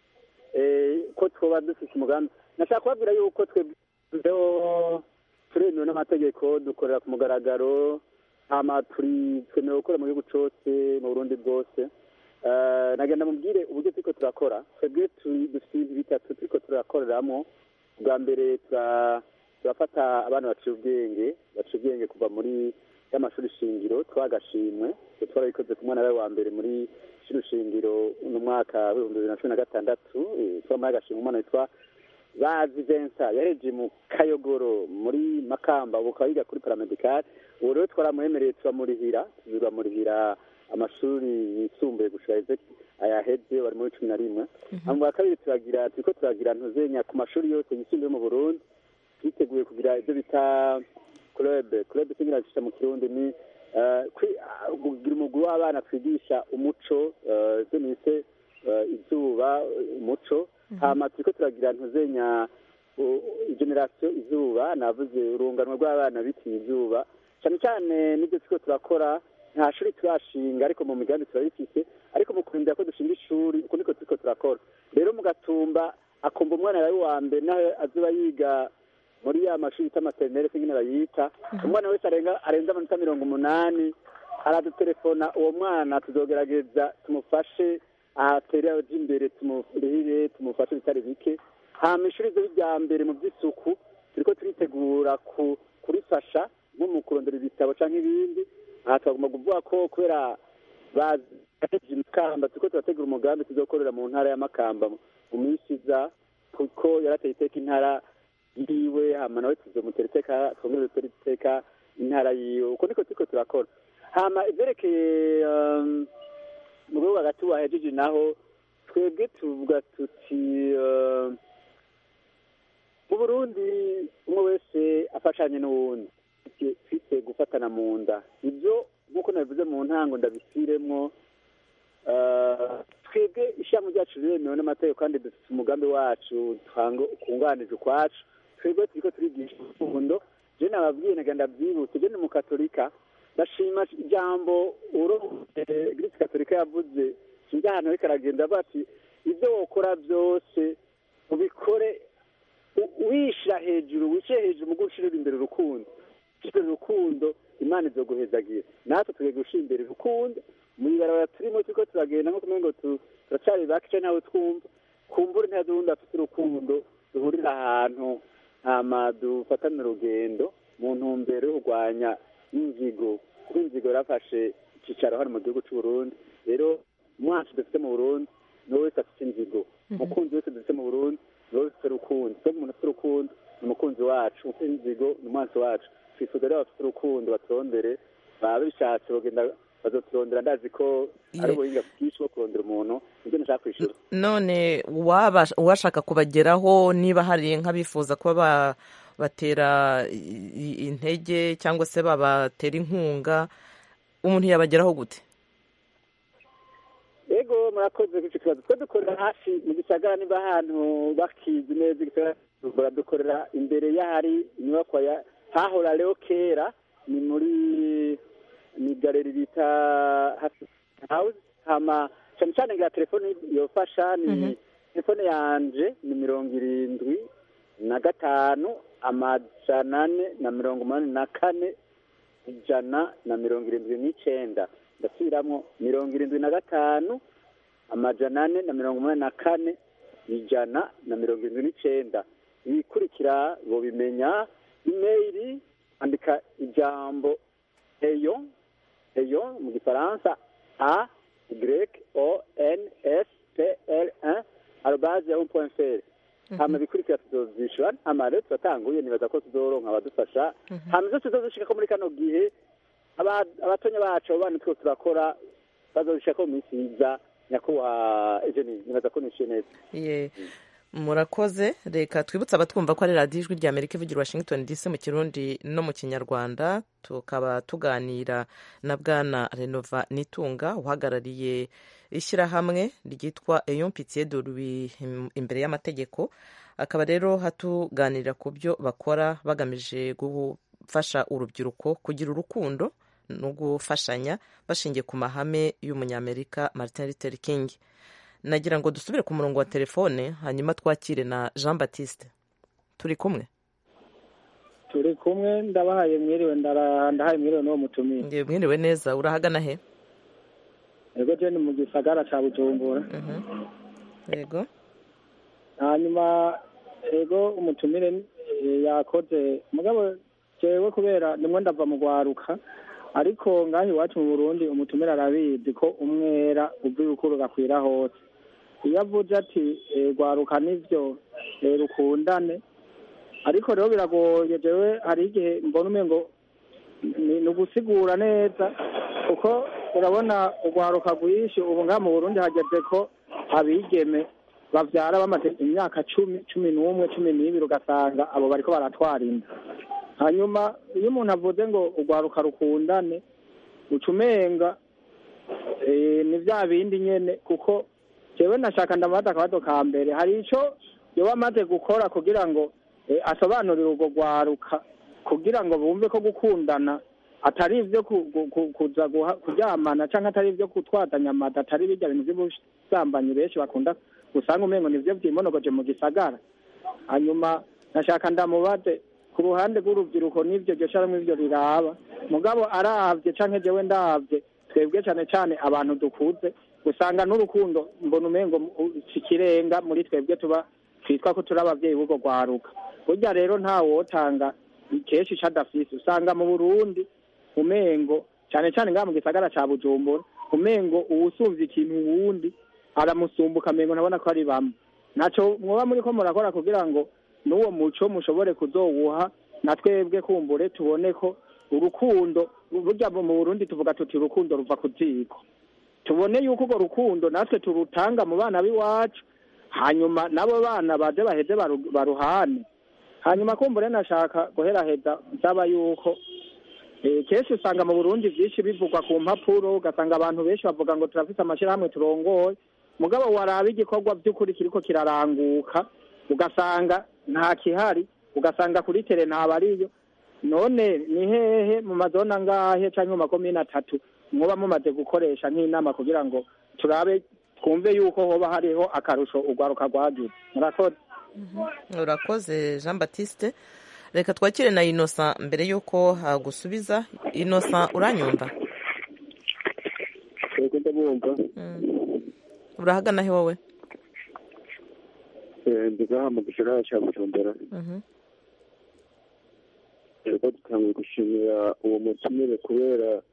eh, ko twoba dufite umugambi nashaka kubabwira yuko twebweho turemewe n'amategeko dukorera ku mugaragaro hama turi twemewe gukora mu gihugu cose mu burundi bwose Eh, nagenda mubwire uburyo turiko turakora twebwe turi- dufite ibintu bitatu turiko turakoreramo bwa mbere tura- turafata abana baciye ubwenge baciye ubwenge kuva muri y'amashuri shingiro twagashimwe twe twarabikoze ku mwana we wa mbere muri shuri shingiro uno mwaka w'ibihumbi bibiri na cumi na gatandatu eh, twamuhaye agashimwe umwana witwa bazi Vincent yaheje mu kayogoro muri makamba ubu akaba yiga kuri paramedikari ubu rero twaramwemereye turamurihira turamurihira amashuri yisumbuye gushika heze ayaheze bari muri cumi na rimwe hama bwa kabiri turagira turiko turagira ntuzenya ku mashuri yose yisumbuye mu burundi twiteguye kugira ibyo bita club club singira gisha mu kirundi ni eh, kwi- ah, kugira umugwi w'abana twigisha umuco eh, ibyo nise eh, izuba umuco hama turiko turagira ntuzenya generasiyo izuba navuze urunganwe rw'abana bitiye izuba cyane cyane n'ibyo turiko turakora nta shuri turashinga ariko mu migambi turabifise ariko mu kurindira ko dushinga ishuri uko niko turiko turakora rero mu gatumba akumva umwana yawe wa mbere nawe azoba yiga muri ya mashuri yita materinere se nyine bayita umwana wese arenga arenze amanota mirongo umunani aradutelefona uwo mwana tuzogerageza tumufashe ahatere aja imbere tumurihire tumufashe bitari bike hama ishuri ryo rya mbere mu by'isuku turiko turitegura ku kurifasha nko mu kurondera ibitabo canke ibindi aha twagomba kuvuga ko kubera bazi makamba turiko turategura umugambi tuzokorera mu ntara ya makamba mu minsi iza kuko yarateye iteka intara yiwe hama nawe tuzomutera iteka twongere dutere iteka intara yiwe uko niko turiko turakora hama ivyerekeye um, mu gihugu hagati wahejeje naho twebwe tuvuga tuti um, mu burundi umwe wese afashanye n'uwundi twite gufatana mu nda ibyo nk'uko nabivuze mu ntango ndabisiremwo eh, twebwe ishami ryacu riremewe n'amategeko kandi dufite umugambi wacu kunganije ukwacu twebwe turiko turigisha urukundo je nababwiye naga ndavyibutse je ni umukatolika ndashima ijambo uro eglise katolika yavuze sinzi ahantu ariko aragenda avuga ati ibyo wokora byose ubikore u- wishira hejuru wishyire hejuru mu gushirira imbere urukundo ushira urukundo imana izoguhezagira natwe tugiye gushira imbere urukundo mu ibarabara turimo turiko turagenda nko kumenya ngo tu- turacari bake canke ntawe twumva kumbura ntazi uwundi afite urukundo duhurira ahantu hama dufatane urugendo mu ntumbero yo kurwanya inzigo kuko inzigo yarafashe icicaro hano mu gihugu c'u Burundi rero umwacu dufite mu Burundi niwe wese afite inzigo umukunzi wese dufite mu Burundi niwe wese afite urukundo so umuntu afite urukundo ni umukunzi wacu ufite inzigo ni umwansi wacu twifuza rero abafite urukundo baturondere baba bishatse bagenda bazoturondera ndazi ko ari Ye- ubuhinga bwinshi bwo kurondera umuntu nibyo nashaka kwishura none uwaba- uwashaka kubageraho niba hari nk'abifuza kuba ba- batera i- i- intege cyangwa se babatera inkunga umuntu yabageraho gute ego murakoze ku icyo kibazo twe dukorera hafi mu gisagara niba ahantu bakizi neza igisagara cya Bujumbura dukorera imbere y'ahari inyubakwa ya hahora rero kera ni muri ni galeri bita hafi house hama cyane cyane ngira telefone yofasha ni telefone yanje ni mirongo irindwi na gatanu amajana ane na mirongo umunani na kane ijana na mirongo irindwi n'icenda ndasubiramo mirongo irindwi na gatanu amajana ane na mirongo umunani na kane ijana na mirongo irindwi n'icenda ibikurikira bobimenya imeyili andika ijambo eyo eyo mu gifaransa a y o n s p l 1 arobase yahoo point fr hama ibikurikira tuzovyishura hama rero turatanguye nibaza ko tuzoronka abadufasha hama ivyo tuzozishikako muri kano gihe aba- abatonya bacu abo bana two turakora bazobishikako mu minsi iza nyakubahwa ejeni nibaza ko nishiye neza Ye. murakoze reka twibutse abatwumva ko ari radiyo ijwi rya amerika ivugira washington dc mu kirundi no mu kinyarwanda tukaba tuganira na bwana renova nitunga uhagarariye ishyirahamwe ryitwa eyon pitiye de louis imbere y'amategeko akaba rero hatuganirira ku byo bakora bagamije gufasha urubyiruko kugira urukundo no gufashanya bashingiye ku mahame y'umunyamerika martin luther king nagira ngo dusubire ku murongo wa telefone hanyuma twakire na jean batiste turi kumwe turi kumwe ndabahaye mwiriwe ndahaye mwiriwe n'uwo mutumiye mwiriwe neza urahagana he yego jeni mu gisagara cya bujumbura yego hanyuma yego umutumire yakoze mugabo jewe kubera nimwe ndava mu rwaruka ariko ngaho iwacu mu burundi umutumire arabizi ko umwera uva ibukuru gakwira hose iyo avuze ati rwaruka nibyo rukundane ariko rero biragoye jewe hari igihe mbona umwe ngo ni ugusigura neza kuko urabona urwaruka rwinshi ubu ngaha mu burundi hageze ko abigeme babyara bamaze imyaka cumi cumi n'umwe cumi n'ibiri ugasanga abo bariko baratwara inda hanyuma iyo umuntu avuze ngo urwaruka rukundane uca umenga ni bya bindi nyine kuko jewe nashaka ndamubaza akabazo ka mbere hari icyo yoba amaze gukora kugira ngo asobanurire urwo rwaruka kugira ngo bumve ko gukundana atari ibyo kuza kuryamana cyangwa atari ibyo gutwazanya amada atari bijya bintu by'ubusambanyi benshi bakunda usanga umengo nibyo byimonogoje mu gisagara hanyuma nashaka ndamubaze ku ruhande rw'urubyiruko n'ibyo ryo cyangwa ibyo riraba mugabo arabye cyangwa jewe ndabye twebwe cyane cyane abantu dukuze usanga n'urukundo mbona umengo ikirenga muri twebwe tuba twitwa ko turi ababyeyi b'urwo rwaruka burya rero nta wotanga kenshi ico adafise usanga mu burundi umengo cyane cyane ngaha mu gisagara ca bujumbura umengo uwusumvye ikintu uwundi aramusumbuka mengo ntabona ko ari bamwe naco mwoba muriko murakora kugira ngo n'uwo muco mushobore kuzowuha na twebwe kumbure tubone ko urukundo burya mu burundi tuvuga tuti urukundo ruva ku ziko tubone yuko urwo rukundo natwe turutanga mu bana b'iwacu hanyuma nabo bana baje baheze baruhane hanyuma kumbure nashaka guheraheza nsaba yuko kenshi usanga mu burundi byinshi bivugwa ku mpapuro ugasanga abantu benshi bavuga ngo turafite amashyirahamwe turongoye mugabo waraba igikorwa by'ukuri kiriko kiraranguka ugasanga nta kihari ugasanga kuri tere ntabariyo none ni hehe mu mazona ngahe cyangwa mu makomine atatu muba mumaze gukoresha nk'inama kugira ngo turabe twumve yuko hoba hariho akarusho urwaruka rwagize murakoze urakoze jean batiste reka twakire na inosa mbere y'uko hagusubiza inosa uranyumva urahagana he wowe ndigaha mu gisagara cya bujumbura rero dutangiye gushimira uwo mutumire kubera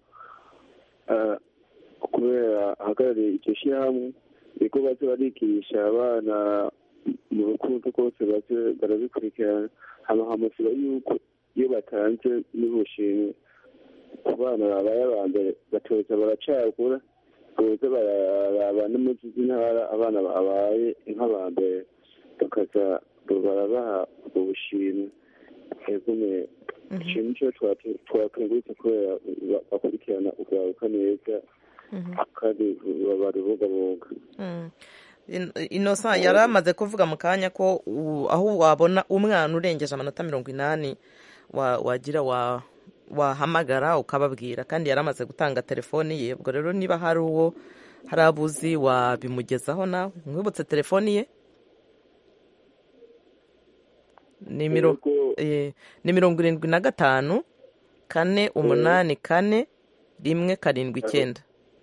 kubera ahagarariye iryo shyirahamwe niko baze barigisha abana mu rukundo rwose baze barabikurikirana hama hamusaba yuko iyo batanze n'ubushimwe ku bana babaye aba mbere batoza baracagura boza bararaba no mu z'intara abana babaye nk'aba mbere bakaza barabaha ubwo bushimwe egume ikintu cyo twakengurutse kubera bakurikirana ugaruka neza kandi barubungabunga inosa yari amaze kuvuga mu kanya ko aho wabona umwana urengeje amanota mirongo inani wagira wahamagara ukababwira kandi yari amaze gutanga telefoni ye ubwo rero niba hari uwo hari abuzi wabimugezaho nawe mwibutse telefoni ye ni mirongo irindwi na gatanu kane umunani kane rimwe karindwi icyenda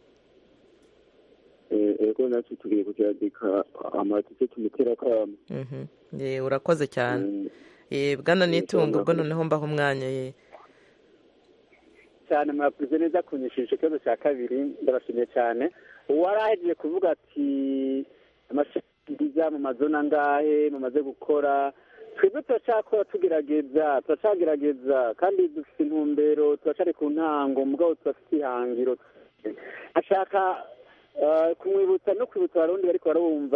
ego natwe tugiye kugerageza amatike tumutera akamo urakoze cyane bwana n'itungo ubwo noneho mbaho umwanya ye cyane mwakoze neza kunyishisha ikibazo cya kabiri ndabashimiye cyane uwari ahejeje kuvuga ati amashanyarazi mu mazona angahe mumaze gukora twebwe turacyakora tugerageza turacyagerageza kandi dufite intumbero turacari ku ntango mugabo turafite ihangiro ashaka kumwibutsa no kwibutsa abarundi bariko barumva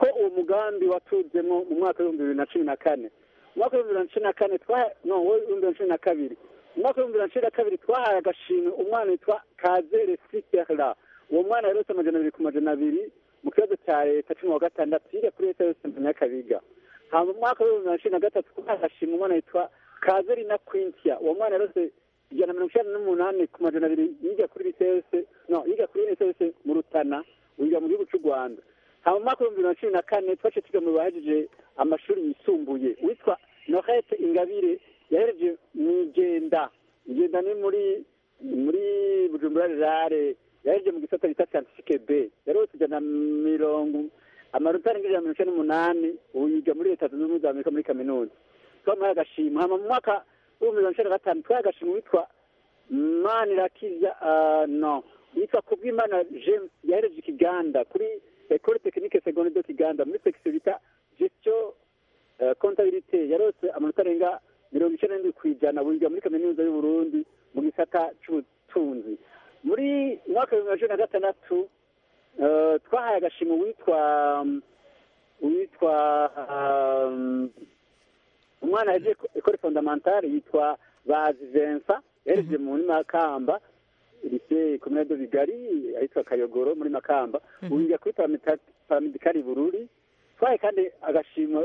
ko uwo mugambi watuzemo mu mwaka w'ibihumbi bibiri na cumi na kane mu mwaka w'ibihumbi bibiri na cumi na kane twa- no w'ibihumbi bibiri na cumi na kabiri mu mwaka w'ibihumbi bibiri na cumi na kabiri twahaye agashimwe umwana witwa kazere siperla uwo mwana yarose amajana abiri ku majana abiri mu kibazo cya leta cumi wa gatandatu yiga kuri leta yose mu nyakabiga hama mu mwaka w'ibihumbi bibiri na cumi na gatatu twahaye agashimwe umwana witwa kazeri na kwintia uwo mwana yarose ijana na mirongo icyenda n'umunani ku majana abiri yiga kuri lisese no yiga kuri lisese mu rutana wiga mu gihugu cy'u rwanda hama mu mwaka w'ibihumbi bibiri na cumi na kane twace twiga mu bahejeje amashuri yisumbuye witwa nohete ingabire yahereje mu igenda igenda ni muri muri bujumbura rurare yahereje mu gisata bita scientifique b yarose ijana na mirongo amanota arenga ijana na mirongo icyenda n'umunani ubu yiga muri leta zunze ubumwe za amerika muri kaminuza twamuhaye agashimwe hama mu mwaka w'ibihumbi bibiri na cumi na gatanu twahaye agashimwe witwa manirakiza uh, no yitwa kubwimana james yahereje ikiganda kuri ecole technique seconde de kiganda muri section bita gestion uh, comptabilité yarose amanota arenga mirongo icyenda n'indwi ku ijana wiga muri kaminuza y'u Burundi mu gisata c'ubutunzi muri mwaka w'ibihumbi bibiri na cumi na gatandatu uh, twahaye agashimwe witwa um, witwa um, umwana yaje ekore fondamentale yitwa bazi Vincent yahereje muri makamba lycée communale de bigari ahitwa kayogoro muri makamba ubu yiga kuri paramita- paramedikali bururi twaye kandi agashima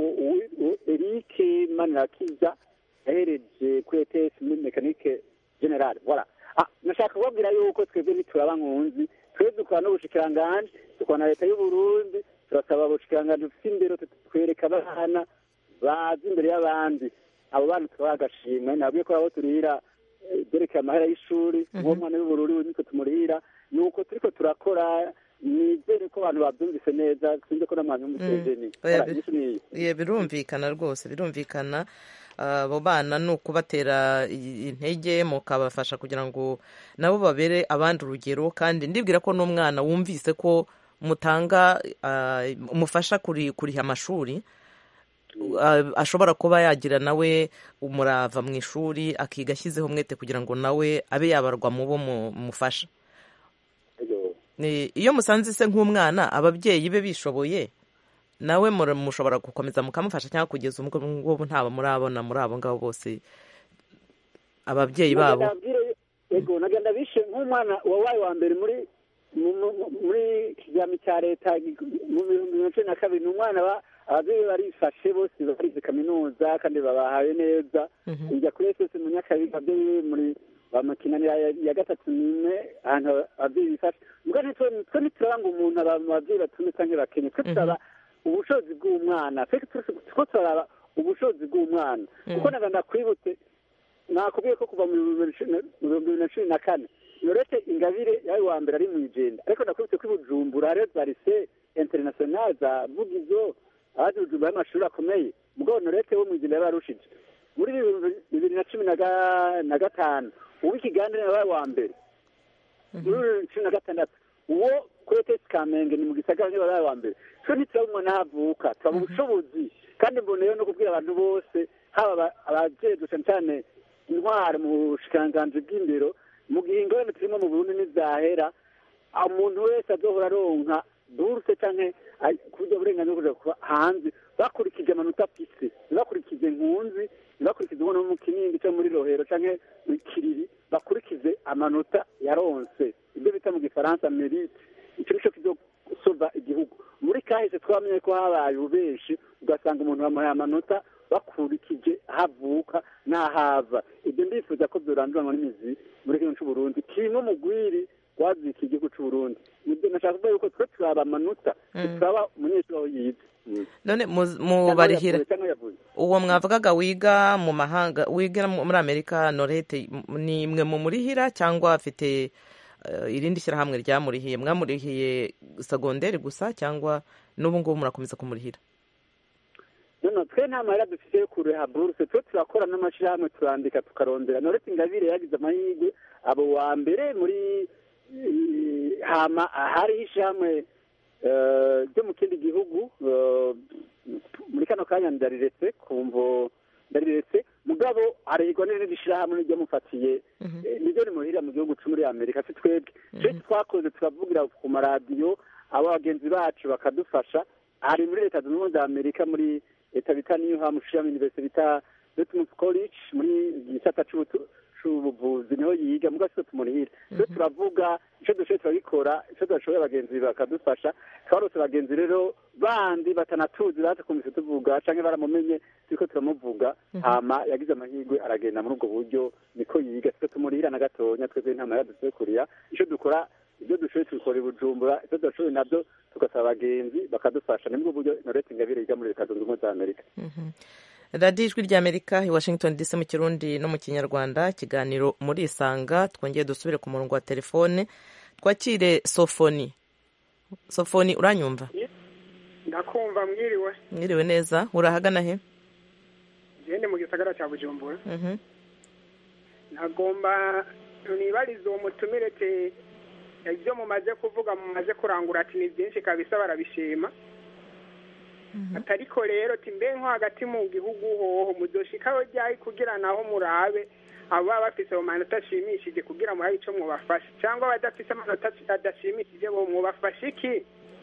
eric manirakiza yahereje kuri ets muri mekanike generale voilà ah, nashaka kubabwira yuko twebwe ntituraba nkunzi twebwe dukora n'ubushikiranganji dukora na leta y'uburundi turasaba ubushikiranganji bufite imbere twereka abana bazi imbere y'abandi abo bana tubaha agashimwe nabwiye ko abo turihira eh, byerekeye amahera y'ishuri uwo mwana w'ubururu nitwe tumurihira ni uko turiko turakora nizere ko abantu babyumvise neza sinzi ko n'abantu b'umusejeni Oya, bi- Ye, birumvikana rwose birumvikana abo bana ni ukubatera i- intege mukabafasha kugira ngo nabo babere abandi urugero kandi ndibwira ko n'umwana wumvise ko mutanga ah, umufasha kuri kuriha amashuri ah, ashobora kuba yagira nawe umurava mu ishuri akiga ashyizeho umwete kugira ngo nawe abe yabarwa mu bo mu- mufasha Ni- iyo musanze se nk'umwana ababyeyi be bishoboye nawe mura- mushobora gukomeza mukamufasha cyangwa kugeza ubwo ngubu ntaba murabona muri abo ngabo bose ababyeyi babo yego nagenda bishe nk'umwana wabaye wa mbere muri mu- mu- muri kijyami cya leta mu bihumbi bibiri na cumi na kabiri ni umwana ba- ababyeyi be barifashe bose barize kaminuza kandi babahaye neza ijya kuri esesi mu nyakabiga ababyeyi be muri bamakinanira ya ya gatatu n'imwe ahantu ababyeyi bifashe mbwa ntitwe twe ntituraba ngo umuntu aba mu babyeyi batumye cyangwa bakenye twe turaba ubushobozi bw'umwana twe two turaraba ubushobozi bw'umwana kuko naga ndakwibutse nakubwiye ko kuva mu bihumbi bibiri na- mu bihumbi bibiri na cumi na kane norete ingabire yawe wa mbere ari mu igenda ariko ndakwibutse ko i bujumbura hariyo za lise international za vugizo abazi bujumbura y'amashuri akomeye mugabo norete wo mu igenda yari arushije muri bibiri bibiri na cumi na ga- na gatanu uw'ikiganda niwe yabaye wa mbere muri bibiri na cumi na gatandatu uwo kuri etesi kamenge ni mu gisagara niwe yabaye wa mbere twe ntituraba umwana aho avuka turaba ubushobozi kandi mboneyeho no kubwira abantu bose haba aba- abajejwe cyane cyane intwari mu bushikiranganji bw'indero mu gihe ingorane turimo mu burundi nizahera umuntu wese azohora aronka buruse canke ay- kuburyo burenganzira bwo kuja kuba hanze bakurikije amanota afise ntibakurikije nkunzi ntibakurikize ubona mu kinindi cyo muri rohero canke mu kiriri bakurikize amanota yaronse ibyo bita mu gifaransa merite ico nico kizosova igihugu muri kahise twamenye ko habaye ububeshi ugasanga umuntu bamuhaye amanota bakurikije aho avuka n'ahava ibyo ndifuza ko byoranduranwa n'imizi muri kino c'uburundi kimwe mu gwiri wazika igihugu c'uburundi nibyo nashaka kuvuga yuko twe turaba amanota turaba umunyeshuri aho yize none mu- mubarihira cyangwa yavuze uwo mwavugaga wiga mu mahanga wiga mu- muri amerika norete m- ni imwe mu murihira cyangwa afite eh, irindi shyirahamwe ryamurihiye mwamurihiye segonderi gusa cyangwa n'ubu ngubu murakomeza kumurihira none twe nta mahera dufite yo kureha buruse twe turakora n'amashyirahamwe turandika tukarondera norete ingabire yagize amahirwe abo wa mbere muri eh, hama hariho ishyirahamwe eh, ryo mu kindi gihugu eh, muri kano kanya ndariretse kumvo ndariretse mugabo arihirwa n'irindi shyirahamwe niryo mufatiye eh, niryo rimuhirira mu gihugu cyo muri amerika si twebwe twe twakoze turavugira ku maradiyo abo bagenzi bacu bakadufasha ari muri leta zunze ubumwe za amerika muri leta bita new hampshire university bita Dartmouth college muri gisata c'ubutu- c'ubuvuzi niho yiga muga siko tumurihira twe turavuga ico dushoboye turabikora ico tudashoboye abagenzi bakadufasha twarose abagenzi rero bandi batanatuzi baza kumvise tuvuga canke baramumenye turiko turamuvuga hama yagize amahirwe aragenda muri ubwo buryo niko yiga siko tumurihira na gatonya twebwe nta mahera dushoboye kurira ico dukora ibyo dushoboye tubikora i bujumbura ibyo tudashoboye nabyo tugasaba abagenzi bakadufasha ni bwo buryo norete ingabire yiga muri leta zunze ubumwe za amerika radiyo ijwi ry'amerika i washington dc mu kirundi no mu kinyarwanda ikiganiro muri isanga twongeye dusubire ku murongo wa telefone twakire sofoni sofoni uranyumva ndakumva mwiriwe mwiriwe neza urahagana he gende mu gisagara cya bujumbura Mhm. ntagomba nibariza uwo mutumire te ibyo mumaze kuvuga mumaze kurangura ati ni byinshi kabisa barabishima atariko rero ti mbe nko hagati mu gihugu hoho muzoshikaho ryari kugira naho murabe abo baba bafise amanota ashimishije kugira murabe ico mwobafasha cyangwa abadafise amanota adashimishije bo mwobafasha iki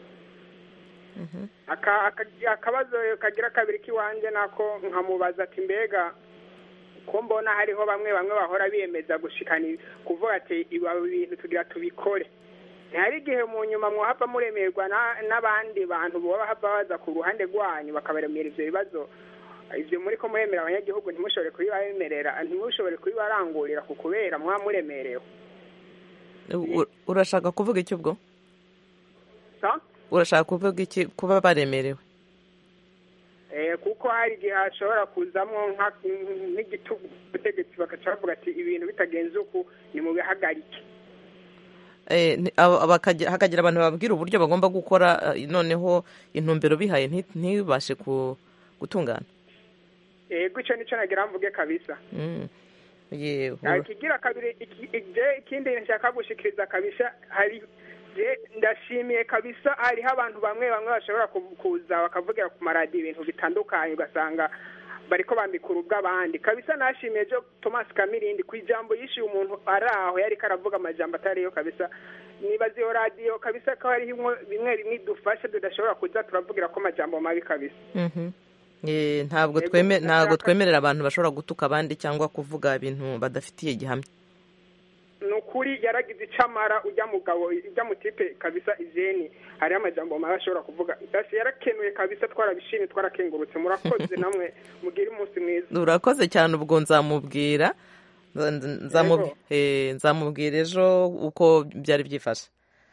Aka- aka- akabazo kagira kabiri k'iwanje nako nkamubaza ati mbega ko mbona hariho bamwe bamwe bahora biyemeza gushikana kuvuga ati ibi bintu tugira tubikore ntihari igihe mu nyuma mwohava muremerwa na- n'abandi bantu boba hava baza ku ruhande rwanyu bakabaremera ivyo bibazo ivyo muri ko muremera abanyagihugu ntimushobore kubibaremerera ntimushobore kubibarangurira ku kubera mwaba muremerewe U- urashaka kuvuga iki ubwo sa urashaka kuvuga iki kuba baremerewe Eh, kuko hari igihe hashobora kuzamwo nka- nk'igitugu ubutegetsi bagaca bavuga ati ibintu bitagenze uku ni mu bihagarike Eh, ni- aba- bakagira- hakagira abantu bababwira uburyo bagomba gukora eh, noneho intumbero bihaye nti- ntibashe ku- gutungana yego ico nico nagira mvuge kabisa Mm. yewe Ah, ikigira kabiri iki- je ikindi nshaka gushikiriza kabisa hari je ndashimiye kabisa hariho abantu bamwe bamwe bashobora ku- kuza bakavugira ku maradiyo ibintu bitandukanye ugasanga bariko bambikura ubw'abandi kabisa nashimiye jo thomas kamirindi ku ijambo yishyuye umuntu ari aho yariko aravuga amajambo atariyo kabisa nibaza iyo radiyo kabisa ko hariho imwe- bimwe bimwe idufasha tudashobora kuza turavugira ko amajambo mabi kabisa Mhm. Eh, ntabwo Yego, tweme ntabwo ndashaka- twemerera abantu bashobora gutuka abandi cyangwa kuvuga ibintu badafitiye gihamya ni ukuri yaragize icamara ujya mugabo ujya mutipe kabisa izeni hariho amajambo mabi ashobora kuvuga dasi yarakenuye kabisa twarabishimye twarakengurutse murakoze namwe mugire umunsi mwiza urakoze cyane ubwo nzamubwira Nza- nza- nzamu- Yego. eh, nzamubwira ejo uko byari byifashe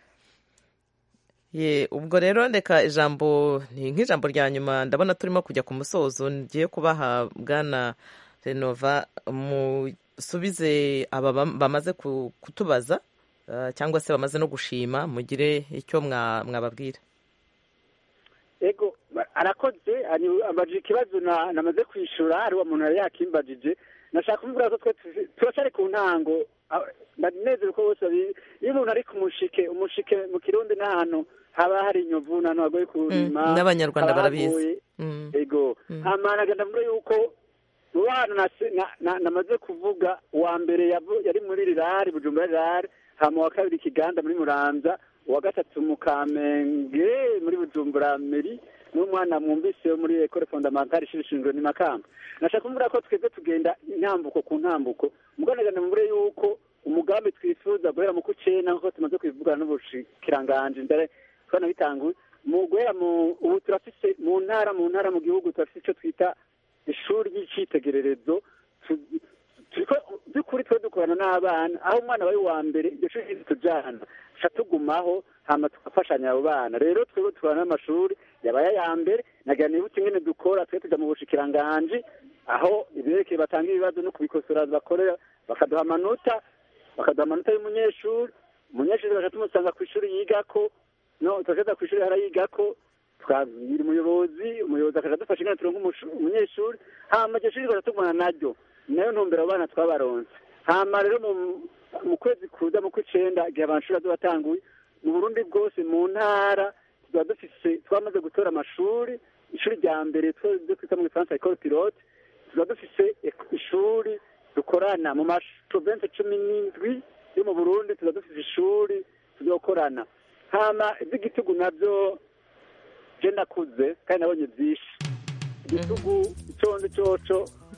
ye ubwo rero reka ijambo ni nk'ijambo rya nyuma ndabona turimo kujya ku musozo ngiye kubaha bwana renova musubize aba bam- bamaze ku- kutubaza eh, cyangwa se bamaze no gushima mugire icyo mwa- mwababwira ego ba- arakoze ani- ambajije ikibazo na- namaze kwishura hariho umuntu yari yakimbajije nashaka kuvuga ko twe tuzi- turacyari ku ntango ah, ndanezerewe ko bose babizi iyo umuntu ari ku mushike umushike mu kirundi n'ahantu haba hari inyovu n'ahantu hagoye kurima n'abanyarwanda haba barabizi. hagoye. Mm. ego hama nagenda mvuga yuko mu bana nase- na- na- namaze kuvuga uwa mbere yavu- yari muri rirari bujumbura rirari hama uwa kabiri ikiganda muri muramza uwa gatatu mu kamenge muri bujumbura meri n'umwana mwumvise wo muri ekore fondamentale ishuri shingiro ni makamba nashaka kuvuga ko twebwe tugenda intambuko ku ntambuko mugabo nagenda mvure yuko umugambi twifuza guhera mu kucena nk'uko tumaze kubivugana n'ubushikiranganje mbere twanabitanguye mu guhera mu ubu turafise mu ntara mu ntara mu gihugu turafise icyo twita ishuri ry'icyitegererezo tu- turiko by'ukuri twe dukorana n'abana aho umwana aba ari uwa mbere iryo shuri ritujana tuca tugumaho hama tugafashanya abo bana rero twebwe dukorana n'amashuri yabaye aya mbere nagira nibutse ingene dukora twe tuja mu bushikiranganji aho ibirekeye batanga ibibazo no kubikosora bakorera bakaduha amanota bakaduha amanota y'umunyeshuri umunyeshuri tugaca tumusanga ku ishuri yigako no tugaca ku ishuri harayigako twabwira umuyobozi umuyobozi akaja adufasha ingene turonka umushu- umunyeshuri hama iryo shuri tugaca tugumana naryo nayo ntumbero abo bana twabaronse hama rero mu- mu kwezi kuza mu kw'icenda igihe amashuri azoba atanguye mu burundi bwose mu ntara tuba dufise twamaze gutora amashuri ishuri rya mbere twe twita mu gifaransa ecole pilote tuba dufise ek- ishuri dukorana mu maprovensi cumi n'indwi yo mu burundi tuba dufise ishuri tuzokorana hama ivy'igitugu navyo je ndakuze kandi nabonye byinshi igitugu iconze coco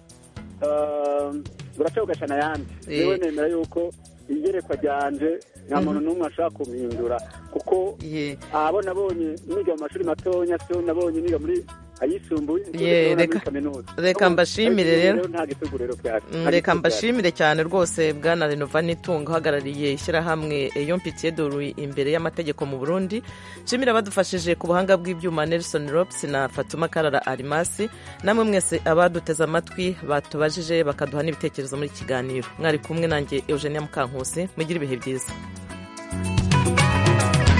buraca ugashana ayandi Eh. yewe nemera yuko igerekwa ryanje nta muntu n'umwe ashobora kumhindura kuko abo nabonye niga mu mashuri matonya so nabonye niga muri ayisumbuye so Ye, ndabona muri reka- kaminuza reka mbashimire rero. nta gitugu rero byari Mm, reka mbashimire cyane rwose bwana renova nitunga uhagarariye ishyirahamwe eyo mpitiye doru imbere y'amategeko mu burundi nshimire abadufashije ku buhanga bw'ibyuma nelson rops na fatuma karara arimasi namwe mwese abaduteze amatwi batubajije bakaduha n'ibitekerezo muri iki kiganiro mwari kumwe nanjye eugenia mukankusi mugire ibihe byiza